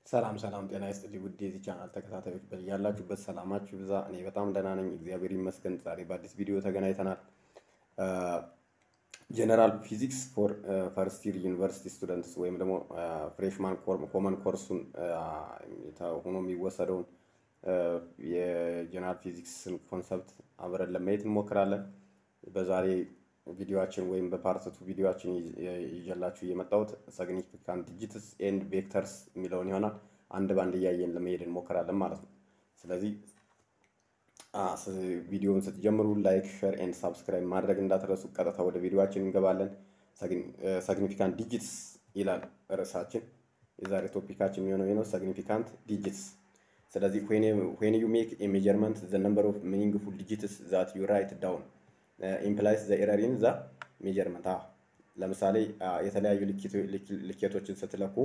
ሰላም ሰላም፣ ጤና ይስጥልኝ ውድ የዚህ ቻናል ተከታታዮች ያላችሁበት ሰላማችሁ ብዛ። እኔ በጣም ደህና ነኝ፣ እግዚአብሔር ይመስገን። ዛሬ በአዲስ ቪዲዮ ተገናኝተናል። ጀነራል ፊዚክስ ፎር ፈርስት ይር ዩኒቨርሲቲ ስቱደንትስ ወይም ደግሞ ፍሬሽማን ኮመን ኮርሱን ሆኖ የሚወሰደውን የጀነራል ፊዚክስን ኮንሰፕት አብረን ለማየት እንሞክራለን። በዛሬ ቪዲዮችን ወይም በፓርትቱ ቪዲዮችን ይዤላችሁ የመጣሁት ሲግኒፊካንት ዲጂትስ ኤንድ ቬክተርስ የሚለውን ይሆናል። አንድ ባንድ እያየን ለመሄድ እንሞክራለን ማለት ነው። ስለዚህ ቪዲዮውን ስትጀምሩ ላይክ፣ ሼር ኤንድ ሳብስክራይብ ማድረግ እንዳትረሱ። ቀጥታ ወደ ቪዲዮችን እንገባለን። ሲግኒፊካንት ዲጂትስ ይላል ርዕሳችን። የዛሬ ቶፒካችን የሚሆነው ነው ሲግኒፊካንት ዲጂትስ። ስለዚህ ዌን ዩ ሜክ ኤ ሜጀርመንት ዘ ነምበር ኦፍ ሚኒንግፉል ዲጂትስ ዛት ዩ ራይት ዳውን ኢምፕላይስ ዘ ኤረር ኢን ዘ ሜጀርመንት። ለምሳሌ የተለያዩ ልኬቶችን ስትለኩ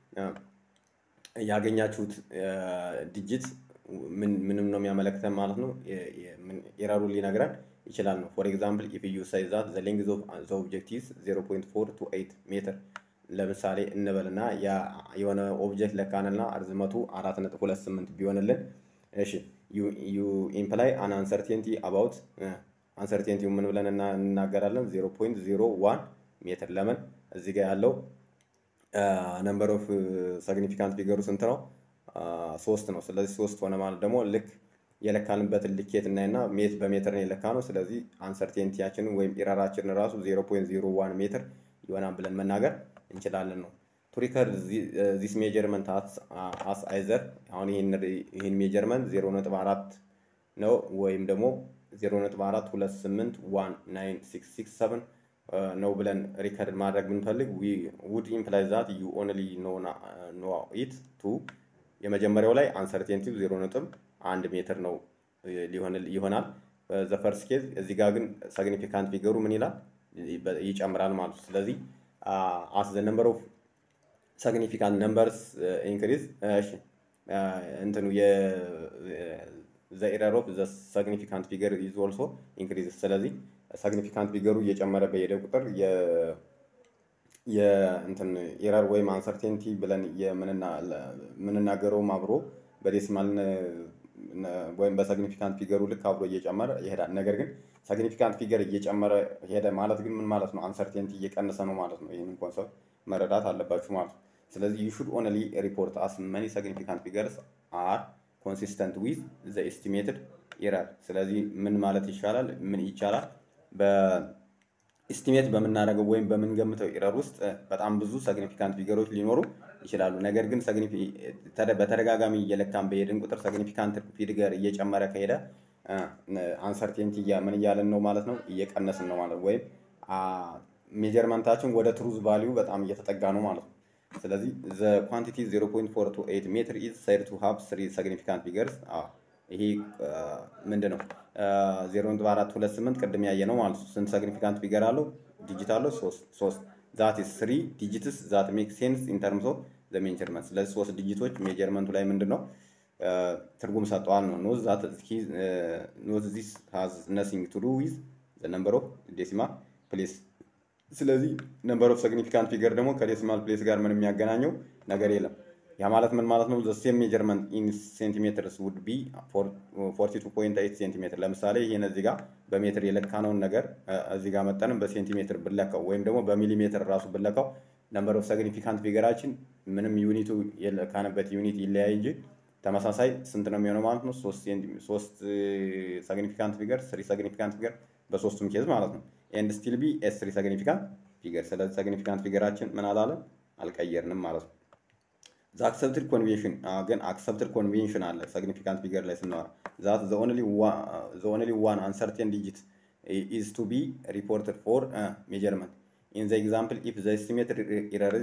ያገኛችሁት ዲጂት ምንም ነው የሚያመለክተን ማለት ነው። ኤረሩን ሊነግረን ይችላል ነው። ፎር ኤግዛምፕል ኢፍ ዩ ሳይ ዛት ዘ ሌንግዝ ኦፍ ዘ ኦብጀክቲቭስ 0.428 ሜትር ለምሳሌ እንበልና የሆነ ኦብጀክት ለካንና እርዝመቱ 4.28 ቢሆንልን እሺ ዩ ኢምፕላይ አን አንሰርቴንቲ አባውት አንሰርቴንቲው ምን ብለን እናገራለን? 0.01 ሜትር። ለምን እዚህ ጋር ያለው ነምበር ኦፍ ሲግኒፊካንት ፊገሩ ስንት ነው? ሶስት ነው። ስለዚህ ሶስት ሆነ ማለት ደግሞ ልክ የለካንበትን ልኬት እናይና ሜት በሜትር ነው የለካ ነው። ስለዚህ አንሰርቴንቲያችንን ወይም ኢረራችንን ራሱ 0.01 ሜትር ይሆናል ብለን መናገር እንችላለን ነው። ቱ ሪከርድ ዚስ ሜጀርመንት አስ አይዘር አሁን ይህን ሜጀርመንት 0.4 ነው ወይም ደግሞ 0.42819667 ነው ብለን ሪከርድ ማድረግ ብንፈልግ ውድ ኢምፕላይ ዛት ዩ ኦንሊ ኖ ኢት ቱ የመጀመሪያው ላይ አንሰርቴንቲቭ 0.1 ሜትር ነው ይሆናል። ዘፈርስ ኬዝ እዚህ ጋር ግን ሲግኒፊካንት ፊገሩ ምን ይላል ይጨምራል ማለት ነው። ስለዚህ አስ ዘ ነምበር ኦፍ ሲግኒፊካንት ነምበርስ ኢንክሪዝ እንትኑ ዘ ኤረር ኦፍ ዘ ሲግኒፊካንት ፊገር ኢዝ ኦልሶ ኢንክሪዝ። ስለዚህ ሲግኒፊካንት ፊገሩ እየጨመረ በሄደ ቁጥር የእንትን ኤረር ወይም አንሰርቴንቲ ብለን የምንናገረውም አብሮ በዴሲማል ወይም በሲግኒፊካንት ፊገሩ ልክ አብሮ እየጨመረ ይሄዳል። ነገር ግን ሲግኒፊካንት ፊገር እየጨመረ ሄደ ማለት ግን ምን ማለት ነው? አንሰርቴንቲ እየቀነሰ ነው ማለት ነው። ይህንን ኮንሰፕት መረዳት አለባችሁ ማለት ነው። ስለዚህ ዩ ሹድ ኦንሊ ሪፖርት አስ መኒ ሲግኒፊካንት ፊገርስ አር ኮንሲስተንት ዊዝ ዘ ኤስቲሜትድ ኤረር። ስለዚህ ምን ማለት ይሻላል? ምን ይቻላል? በኤስቲሜት በምናደርገው ወይም በምንገምተው ኤረር ውስጥ በጣም ብዙ ሲግኒፊካንት ፊገሮች ሊኖሩ ይችላሉ። ነገር ግን በተደጋጋሚ እየለካን በሄድን ቁጥር ሲግኒፊካንት ፊገር እየጨመረ ከሄደ አንሰርቴንቲ ምን እያለን ነው ማለት ነው? እየቀነስን ነው ማለት ወይም ሜጀርመንታችን ወደ ትሩዝ ቫሊዩ በጣም እየተጠጋ ነው ማለት ነው። ስለዚህ ዘ ኳንቲቲ 0.428 ሜትር ኢዝ ሳይድ ቱ ሃቭ ስሪ ሲግኒፊካንት ፊገርስ። ይሄ ምንድን ነው? 0.428 ቅድም ያየ ነው ማለት ነው። ስንት ሲግኒፊካንት ፊገር አለው? ዲጂት አለው ሶስት። ዛት ኢዝ ስሪ ዲጂትስ ዛት ሜክ ሴንስ ኢን ተርምስ ኦፍ ዘ ሜጀርመንት። ስለዚህ ሶስት ዲጂቶች ሜጀርመንቱ ላይ ምንድን ነው ትርጉም ሰጠዋል ነው። ኖዝ ዛት ኖዝ ዚስ ሃዝ ነሲንግ ቱ ዱ ዊዝ ዘ ነምበር ኦፍ ዴሲማል ፕሌስ ስለዚህ ነምበር ኦፍ ሲግኒፊካንት ፊገር ደግሞ ከዴሲማል ፕሌስ ጋር ምን የሚያገናኘው ነገር የለም። ያ ማለት ምን ማለት ነው? ሴም ሜጀርመንት ኢን ሴንቲሜትርስ ውድ ቢ 42.8 ሴንቲሜትር። ለምሳሌ ይህን እዚህ ጋር በሜትር የለካነውን ነገር እዚህ ጋር መጠንም በሴንቲሜትር ብለካው ወይም ደግሞ በሚሊሜትር ራሱ ብለካው ነምበር ኦፍ ሲግኒፊካንት ፊገራችን ምንም ዩኒቱ የለካንበት ዩኒት ይለያይ እንጂ ተመሳሳይ ስንት ነው የሚሆነው ማለት ነው? ሶስት ሲግኒፊካንት ፊገር ስሪ ሲግኒፊካንት ፊገር በሶስቱም ኬዝ ማለት ነው። ኤንድ ስቲል ቢ ኤስ ስሪ ሲግኒፊካንት ፊገር። ስለዚህ ሲግኒፊካንት ፊገራችን ምን አላለም አልቀየርንም ማለት ነው። ዘ አክሰፕትድ ኮንቬንሽን ግን አክሰፕትድ ኮንቬንሽን አለ ሲግኒፊካንት ፊገር ላይ ስናወራ ዛት ዘ ኦንሊ ዋን አንሰርቴን ዲጂት ኢዝ ቱ ቢ ሪፖርትድ ፎር ሜጀርመንት ኢን ዘ ኤግዛምፕል ኢፍ ዘ ኤስቲሜትድ ኤረር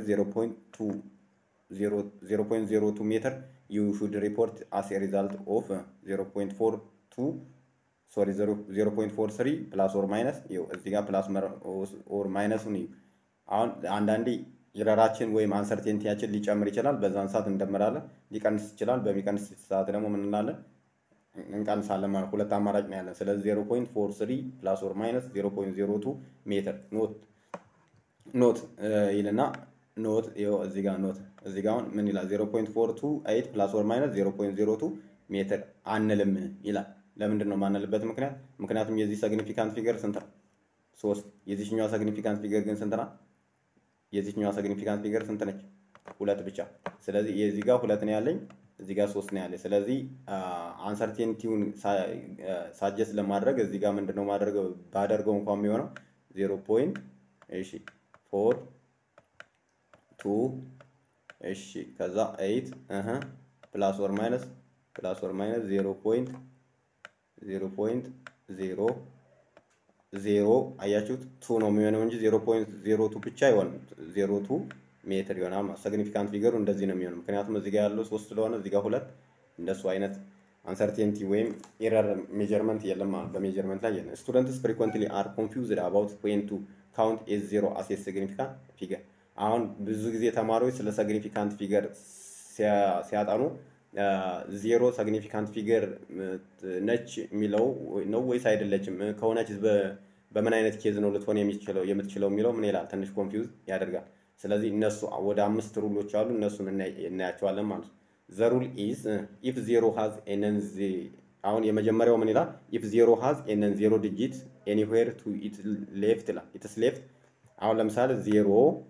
0.02 ሜትር ዩ ሹድ ሪፖርት አስ ኤ ሪዛልት ኦፍ 0.42 ሶሪ 0.43 ፕላስ ኦር ማይነስ እዚህ ጋር ፕላስ ኦር ማይነሱን አሁን አንዳንዴ ኢረራችን ወይም አንሰርቴንቲያችን ሊጨምር ይችላል። በዛን ሰዓት እንደምራለን። ሊቀንስ ይችላል። በሚቀንስ ሰዓት ደግሞ ምን እንላለን? እንቀንሳለን ማለት ሁለት አማራጭ ነው ያለን። ስለዚህ 0.43 ፕላስ ኦር ማይነስ 0.02 ሜትር ኖት ኖት ይልና ኖት ይኸው እዚህ ጋር ኖት እዚህ ጋር አሁን ምን ይላል? 0.428 ፕላስ ኦር ማይነስ 0.02 ሜትር አንልም ይላል። ለምንድን ነው የማንልበት ምክንያት? ምክንያቱም የዚህ ሰግኒፊካንት ፊገር ስንት ነው? ሶስት። የዚህኛዋ ሰግኒፊካንት ፊገር ግን ስንት ናት? የዚህኛዋ ሰግኒፊካንት ፊገር ስንት ነች? ሁለት ብቻ። ስለዚህ የዚህ ጋር ሁለት ነው ያለኝ፣ እዚህ ጋር ሶስት ነው ያለኝ። ስለዚህ አንሰርቴኒቲውን ሳጀስት ለማድረግ እዚህ ጋር ምንድን ነው ማድረገው ባደርገው እንኳን የሚሆነው ዜሮ ፖይንት እሺ ፎር ቱ እሺ ከዛ ኤይት እህ ፕላስ ወር ማይነስ ፕላስ ወር ማይነስ ዜሮ ፖይንት ዜሮ ፖይንት ዜሮ ዜሮ አያችሁት ቱ ነው የሚሆነው እንጂ ዜሮ ፖይንት ዜሮ ቱ ብቻ አይሆንም። ዜሮ ቱ ሜትር ይሆናል። ሰግኒፊካንት ፊገሩ እንደዚህ ነው የሚሆነው። ምክንያቱም እዚህ ጋር ያለው ሶስት ስለሆነ እዚህ ጋር ሁለት እንደሱ አይነት አንሰርቴንቲ ወይም ኤረር ሜጀርመንት የለም ማለት በሜጀርመንት ላይ የለም። ስቱደንትስ ፍሪኮንትሊ አር ኮንፊውዝድ አባውት ዌን ቱ ካውንት ኤዝ ዜሮ አስ ኤ ሲግኒፊካንት ፊገር። አሁን ብዙ ጊዜ ተማሪዎች ስለ ሲግኒፊካንት ፊገር ሲያጠኑ ዜሮ ሲግኒፊካንት ፊገር ነች የሚለው ነው ወይስ አይደለችም? ከሆነች በምን አይነት ኬዝ ነው ልትሆን የሚችለው የምትችለው የሚለው ምን ይላል? ትንሽ ኮንፊውዝ ያደርጋል። ስለዚህ እነሱ ወደ አምስት ሩሎች አሉ። እነሱን እናያቸዋለን ማለት ነው። ዘ ሩል ኢዝ ኢፍ ዜሮ ሃዝ ኤነን አሁን የመጀመሪያው ምን ይላል? ኢፍ ዜሮ ሃዝ ኤነን ዜሮ ዲጂት ኤኒዌር ቱ ኢት ሌፍት ይላል። ኢትስ ሌፍት አሁን ለምሳሌ ዜሮ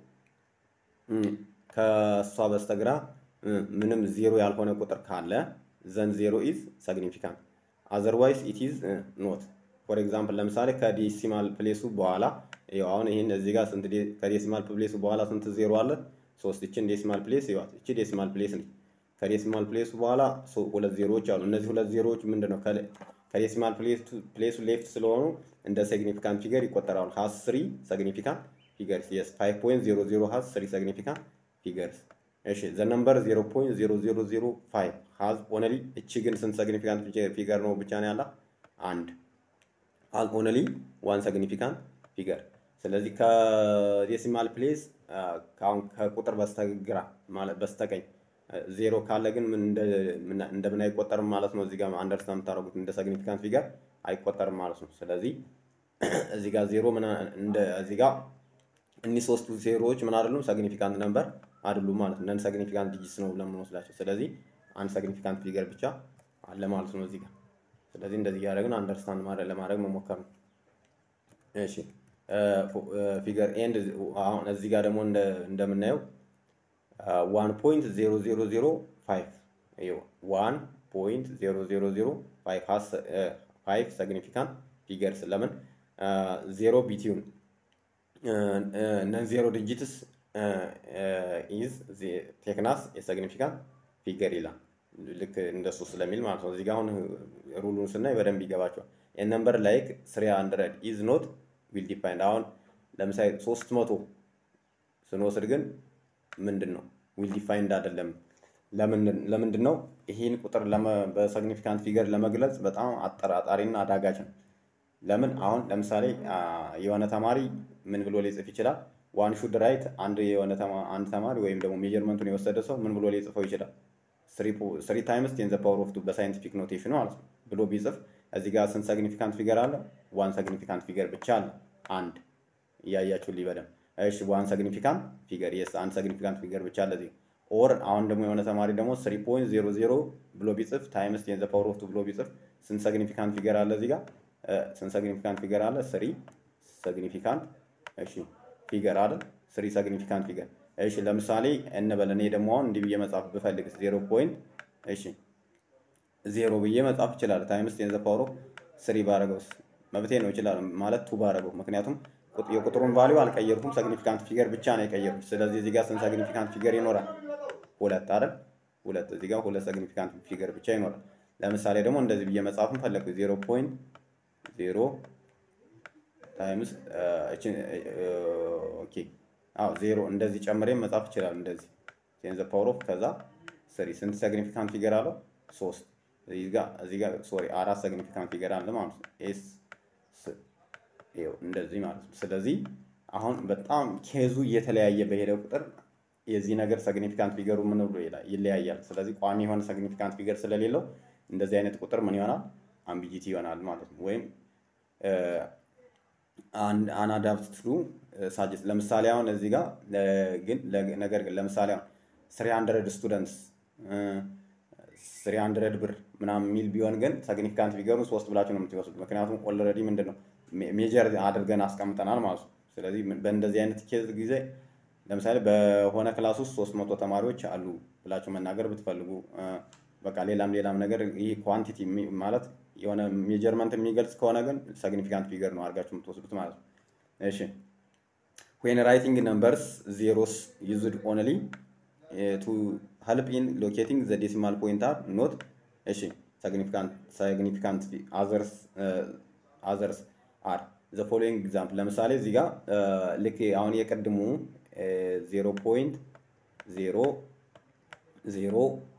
ከእሷ በስተግራ ምንም ዜሮ ያልሆነ ቁጥር ካለ ዘን ዜሮ ኢዝ ሰግኒፊካንት አዘርዋይስ ኢት ኢዝ ኖት። ፎር ኤግዛምፕል ለምሳሌ ከዴሲማል ፕሌሱ በኋላ ይኸው አሁን ይህን እዚህ ጋር ስንት ከዴሲማል ፕሌሱ በኋላ ስንት ዜሮ አለ? ሶስት። ይችን ዴሲማል ፕሌስ ይዋት። ይቺ ዴሲማል ፕሌስ ነች። ከዴሲማል ፕሌሱ በኋላ ሁለት ዜሮዎች አሉ። እነዚህ ሁለት ዜሮዎች ምንድን ነው? ከዴሲማል ፕሌሱ ሌፍት ስለሆኑ እንደ ሲግኒፊካንት ፊገር ይቆጠራሉ። ሀዝ ስሪ ሲግኒፊካንት ፊገርስ የስ ፋይቭ ፖይንት ዜሮ ዜሮ ሀዝ ስሪ ሲግኒፊካንት ፊገርስ እሺ ዘ ነምበር 0.0005 ሃዝ ኦንሊ እቺ ግን ስንት ሲግኒፊካንት ፊገር ነው ብቻ ነው ያላት? አንድ ሃዝ ኦንሊ ዋን ሲግኒፊካንት ፊገር። ስለዚህ ከዴሲማል ፕሌስ አሁን ከቁጥር በስተግራ ማለት በስተቀኝ ዜሮ ካለ ግን ምን እንደምን አይቆጠርም ማለት ነው። እዚህ ጋር አንደርስታንድ የምታደርጉት እንደ ሲግኒፊካንት ፊገር አይቆጠርም ማለት ነው። ስለዚህ እዚህ ጋር ዜሮ ምን እንደ እዚህ ጋር እኒህ ሶስቱ ዜሮዎች ምን አይደሉም ሲግኒፊካንት ነምበር አይደሉም ማለት ነው። ነን ሲግኒፊካንት ዲጂትስ ነው ብለን የምንወስዳቸው። ስለዚህ አንድ ሲግኒፊካንት ፊገር ብቻ አለ ማለት ነው እዚህ ጋር። ስለዚህ እንደዚህ እያደረግን አንደርስታንድ ማድረግ ለማድረግ መሞከር ነው። እሺ ፊገር ኤንድ አሁን እዚህ ጋር ደግሞ እንደምናየው ዋን ፖይንት ዜሮ ዜሮ ዜሮ ፋይቭ ዋን ፖይንት ዜሮ ዜሮ ዜሮ ፋይቭ ሲግኒፊካንት ፊገርስ ለምን ዜሮ ቢቲውን እነዚህ ዜሮ ዲጂትስ ኢዝ ቴክናስ የሲግኒፊካንት ፊገር ይላል። ልክ እንደሱ ስለሚል ማለት ነው። እዚህ ጋር አሁን ሩሉን ስናይ በደንብ ይገባቸዋል። ነምበር ላይክ ስሪ ሀንድረድ ኢዝ ኖት ዊል ዲፋይንድ። አሁን ለምሳሌ ሶስት መቶ ስንወስድ ግን ምንድን ነው ዊል ዲፋይንድ አይደለም። ለምንድን ነው ይህን ቁጥር በሲግኒፊካንት ፊገር ለመግለጽ በጣም አጠራጣሪና አዳጋች ነው። ለምን አሁን ለምሳሌ የሆነ ተማሪ ምን ብሎ ሊጽፍ ይችላል? ዋን ሹድ ራይት አንድ የሆነ አንድ ተማሪ ወይም ደግሞ ሜጀርመንቱን የወሰደ ሰው ምን ብሎ ሊጽፈው ይችላል? ስሪ ታይምስ ቴን ዘ ፓወር ኦፍ ቱ በሳይንቲፊክ ኖቴሽኑ ማለት ነው ብሎ ቢጽፍ እዚህ ጋር ስንት ሲግኒፊካንት ፊገር አለ? ዋን ሲግኒፊካንት ፊገር ብቻ አለ። አንድ እያያችሁ ሊበደም እሺ፣ ዋን ሲግኒፊካንት ፊገር የስ አንድ ሲግኒፊካንት ፊገር ብቻ አለ እዚህ ኦር አሁን ደግሞ የሆነ ተማሪ ደግሞ ስሪ ፖይንት ዜሮ ዜሮ ብሎ ቢጽፍ ታይምስ ቴን ዘ ፓወር ኦፍ ቱ ብሎ ቢጽፍ ስንት ሲግኒፊካንት ፊገር አለ እዚህ ጋር ስንት ሲግኒፊካንት ፊገር አለ? ስሪ ሲግኒፊካንት እሺ ፊገር አለ ስሪ ሲግኒፊካንት ፊገር እሺ ለምሳሌ እንበል እኔ ደግሞ አሁን እንዲህ ብዬ መጻፍ ብፈልግ ዜሮ ፖይንት እሺ ዜሮ ብዬ መጻፍ ይችላል ታይምስ ቴን ዘ ፓወር ኦፍ ስሪ ባረገውስ መብቴ ነው ይችላል ማለት ቱ ባረገው ምክንያቱም የቁጥሩን ቫሊዩ አልቀየርኩም ሲግኒፊካንት ፊገር ብቻ ነው የቀየርኩት ስለዚህ እዚህ ጋር ስንት ሲግኒፊካንት ፊገር ይኖራል ሁለት አይደል ሁለት እዚህ ጋር ሁለት ሲግኒፊካንት ፊገር ብቻ ይኖራል ለምሳሌ ደግሞ እንደዚህ ብዬ መጻፍን ፈለግኩ ዜሮ ፖይንት ዜሮ ታይምስ ኦኬ አዎ ዜሮ እንደዚህ ጨምሬ መጻፍ ይችላል። እንደዚህ ቴን ዘ ፓወር ኦፍ ከዛ ስሪ ስንት ሲግኒፊካንት ፊገር አለው? ሶስት እዚህ ጋር እዚህ ጋር ሶሪ አራት ሲግኒፊካንት ፊገር አለ ማለት ነው። ኤስ ይኸው እንደዚህ ማለት ነው። ስለዚህ አሁን በጣም ኬዙ እየተለያየ በሄደ ቁጥር የዚህ ነገር ሲግኒፊካንት ፊገሩ ምን ብሎ ይለያያል። ስለዚህ ቋሚ የሆነ ሲግኒፊካንት ፊገር ስለሌለው እንደዚህ አይነት ቁጥር ምን ይሆናል? አምቢጂቲ ይሆናል ማለት ነው። ወይም አናዳፕት ቱ ሳጀስት ለምሳሌ አሁን እዚህ ጋር ግን ነገር ግን ለምሳሌ አሁን ስሪ ሀንድረድ ስቱደንትስ ስሪ ሀንድረድ ብር ምናምን የሚል ቢሆን ግን ሰግኒፊካንት ፊገሩን ሶስት ብላችሁ ነው የምትወስዱት። ምክንያቱም ኦልሬዲ ምንድን ነው ሜጀር አድርገን አስቀምጠናል ማለት ነው። ስለዚህ በእንደዚህ አይነት ኬዝ ጊዜ ለምሳሌ በሆነ ክላስ ውስጥ ሶስት መቶ ተማሪዎች አሉ ብላችሁ መናገር ብትፈልጉ በቃ ሌላም ሌላም ነገር ይህ ኳንቲቲ ማለት የሆነ ሜጀርመንት የሚገልጽ ከሆነ ግን ሰግኒፊካንት ፊገር ነው አድርጋችሁ የምትወስዱት ማለት ነው። እሺ ዌን ራይቲንግ ነምበርስ ዜሮስ ዩዝድ ኦንሊ ቱ ሄልፕ ኢን ሎኬቲንግ ዘ ዴሲማል ፖይንት አር ኖት እሺ ሰግኒፊካንት ሰግኒፊካንት አዘርስ አዘርስ አር ዘ ፎሎዊንግ ኤግዛምፕል ለምሳሌ እዚህ ጋር ልክ አሁን የቀድሙ ዜሮ ፖይንት ዜሮ ዜሮ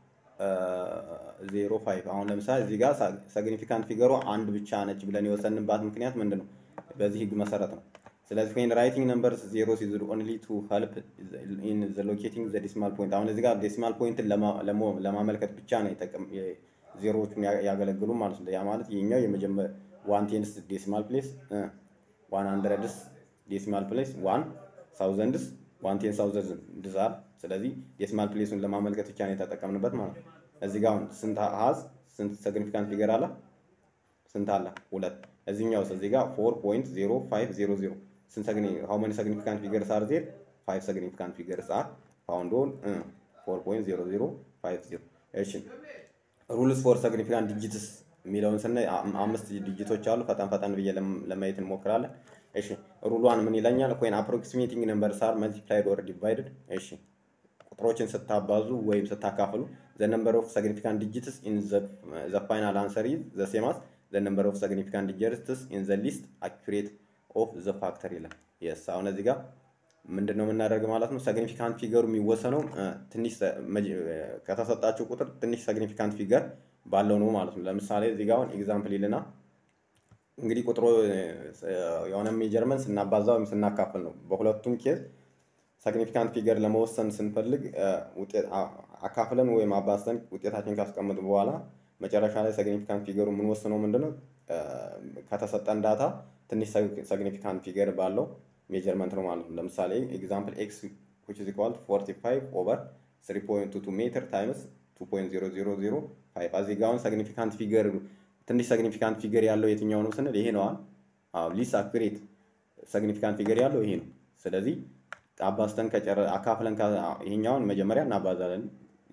ዜሮ ፋይቭ አሁን ለምሳሌ እዚህ ጋር ሰግኒፊካንት ፊገሩ አንድ ብቻ ነች ብለን የወሰንባት ምክንያት ምንድን ነው? በዚህ ህግ መሰረት ነው። ስለዚህ ዌን ራይቲንግ ነምበርስ ዜሮ ሲዝድ ኦንሊ ቱ ሄልፕ ኢን ዘ ሎኬቲንግ ዘ ዴሲማል ፖይንት አሁን እዚህ ጋር ዴሲማል ፖይንትን ለማመልከት ብቻ ነው የጠቀም ዜሮዎቹን ያገለግሉ ማለት ነው። ያ ማለት ይህኛው የመጀመር ዋን ቴንስ ዴሲማል ፕሌስ ዋን ሀንድረድስ ዴሲማል ፕሌስ ዋን ሳውዘንድስ ዋን ቴን ሳውዘንድ ዛር ስለዚህ ዴሲማል ፕሌሱን ለማመልከት ብቻ ነው የተጠቀምንበት ማለት ነው። እዚህ ጋር አሁን ስንት ሀዝ ስንት ሰግኒፊካንት ፊገር አለ? ስንት አለ? ሁለት። እዚህኛውስ እዚህ ጋር ፎር ፖይንት ዜሮ ፋይቭ ዜሮ ዜሮ ስንት ሰግኒ ሃው መኒ ሰግኒፊካንት ፊገርስ አር ዜር? ፋይቭ ሰግኒፊካንት ፊገርስ አር ፋውንድ ኦን ፎር ፖይንት ዜሮ ዜሮ ፋይቭ ዜሮ። እሺ ሩልስ ፎር ሰግኒፊካንት ዲጂትስ የሚለውን ስናይ አምስት ዲጂቶች አሉ። ፈጠን ፈጠን ብዬ ለማየት እንሞክራለን። እሺ ሩሏን ምን ይለኛል? ኮይን አፕሮክሲሜቲንግ ነምበርስ አር መልቲፕላይድ ኦር ዲቫይድድ። እሺ ቁጥሮችን ስታባዙ ወይም ስታካፍሉ ዘ ነምበር ኦፍ ሰግኒፊካንት ዲጂትስ ኢን ዘ ፋይናል አንሰር ኢዝ ዘ ሴም አስ ዘ ነምበር ኦፍ ሰግኒፊካንት ዲጂትስ ኢን ዘ ሊስት አኩሬት ኦፍ ዘ ፋክተር ይላል። የስ አሁን እዚህ ጋር ምንድን ነው የምናደርግ ማለት ነው? ሰግኒፊካንት ፊገሩ የሚወሰነው ትንሽ ከተሰጣቸው ቁጥር ትንሽ ሰግኒፊካንት ፊገር ባለው ነው ማለት ነው። ለምሳሌ እዚህ ጋር አሁን ኤግዛምፕል ይልና እንግዲህ ቁጥሩ የሆነ ሜጀርመንት ስናባዛ ወይም ስናካፍል ነው። በሁለቱም ኬዝ ሰግኒፊካንት ፊገር ለመወሰን ስንፈልግ አካፍለን ወይም አባዝተን ውጤታችን ካስቀምጡ በኋላ መጨረሻ ላይ ሰግኒፊካንት ፊገሩ የምንወስነው ምንድነው? ከተሰጠን ዳታ ትንሽ ሰግኒፊካንት ፊገር ባለው ሜጀርመንት ነው ማለት ነው። ለምሳሌ ኤግዛምፕል ኤክስ which is equal to 45 over 3.22 ሜትር ታይምስ 2.0005 እዚህ ጋር አሁን ሰግኒፊካንት ፊገር ትንሽ ሰግኒፊካንት ፊገር ያለው የትኛው ነው ስንል ይሄ ነዋል። ሊስ አኩሬት ሰግኒፊካንት ፊገር ያለው ይሄ ነው። ስለዚህ አባዝተን ከጨረ አካፍለን ይሄኛውን መጀመሪያ እናባዛለን፣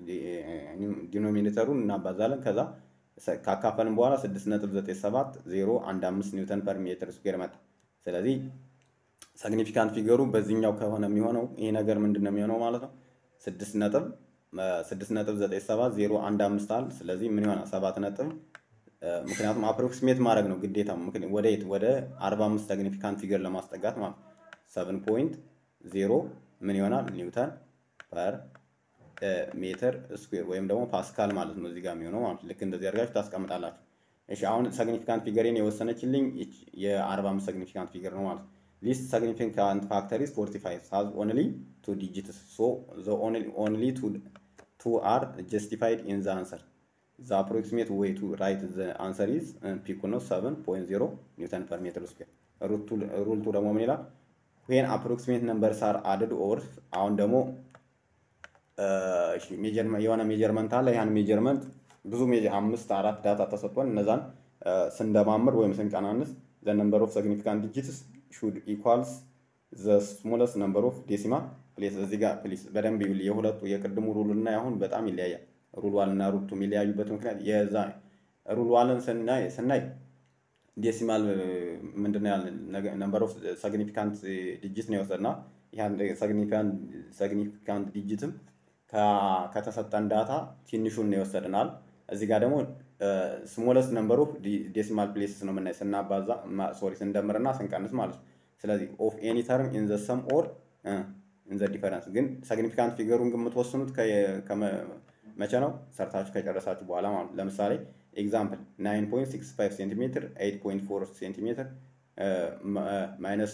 ዲኖሚኔተሩን እናባዛለን። ከዛ ካካፈልን በኋላ 6.97 ኒውተን ፐር ሜትር ስኩዌር መጣ። ስለዚህ ሰግኒፊካንት ፊገሩ በዚህኛው ከሆነ የሚሆነው ይሄ ነገር ምንድን ነው የሚሆነው ማለት ነው ስድስት ነጥብ ስድስት ነጥብ ዘጠኝ ሰባት ዜሮ አንድ አምስት አለ። ስለዚህ ምን ይሆናል ሰባት ነጥብ ምክንያቱም አፕሮክሲሜት ማድረግ ነው ግዴታ ወደ የት ወደ አርባ አምስት ሰግኒፊካንት ፊገር ለማስጠጋት ማለት ነው። ሰቨን ፖይንት ዜሮ ምን ይሆናል ኒውተን ፐር ሜትር ስኩዌር ወይም ደግሞ ፓስካል ማለት ነው እዚህ ጋር የሚሆነው ማለት ልክ እንደዚህ አድርጋችሁ ታስቀምጣላችሁ። እሺ አሁን ሰግኒፊካንት ፊገሬን የወሰነችልኝ የአርባ አምስት ሰግኒፊካንት ፊገር ነው ማለት ነው። ሊስት ሰግኒፊካንት ፋክተር ኢዝ 45 ሃዝ ኦንሊ ቱ ዲጂትስ ሶ ዘ ኦንሊ ቱ አር ጀስቲፋይድ ኢን ዘ አንሰር ዘ አፕሮክሲሜት ዌይ ቱ ራይት ዘ አንሰር ኢዝ ፒኩ ነው 7.0 ኒውተን ፐር ሜትር ስኩዌር። ሩል ቱ ደግሞ ምን ይላል? ዌን አፕሮክሲሜት ነምበርስ አር አድድ ኦር አሁን ደግሞ የሆነ ሜጀርመንት አለ። ያን ሜጀርመንት ብዙ አምስት አራት ዳታ ተሰጥቶን እነዛን ስንደማምር ወይም ስንቀናንስ ዘ ነምበር ኦፍ ሰግኒፊካንት ዲጂትስ ሹድ ኢኳልስ ዘ ስሞለስት ነምበር ኦፍ ዴሲማል ፕሌስ። እዚህ ጋር ፕሊስ በደንብ ይብል የሁለቱ የቅድሙ ሩል እና አሁን በጣም ይለያያል። ሩል ዋን እና ሩል ቱ የሚለያዩበት ምክንያት የዛ ሩል ዋንን ስናይ ስናይ ዴሲማል ምንድን ነው ያለን ነምበር ኦፍ ሰግኒፊካንት ዲጂት ነው የወሰድና ያን ሰግኒፊካንት ዲጂትም ከተሰጠን ዳታ ትንሹን ነው የወሰድናል። እዚህ ጋር ደግሞ ስሞለስት ነምበር ኦፍ ዴሲማል ፕሌስስ ነው የምናይ ስናባዛ ሶሪ ስንደምርና ስንቀንስ ማለት ነው። ስለዚህ ኦፍ ኤኒ ተርም ኢን ዘ ሰም ኦር ኢን ዘ ዲፈረንስ ግን ሰግኒፊካንት ፊገሩን የምትወስኑት መቼ ነው? ሰርታችሁ ከጨረሳችሁ በኋላ ማለት ነው። ለምሳሌ ኤግዛምፕል 9.65 ሴንቲሜትር 8.4 ሴንቲሜትር ማይነስ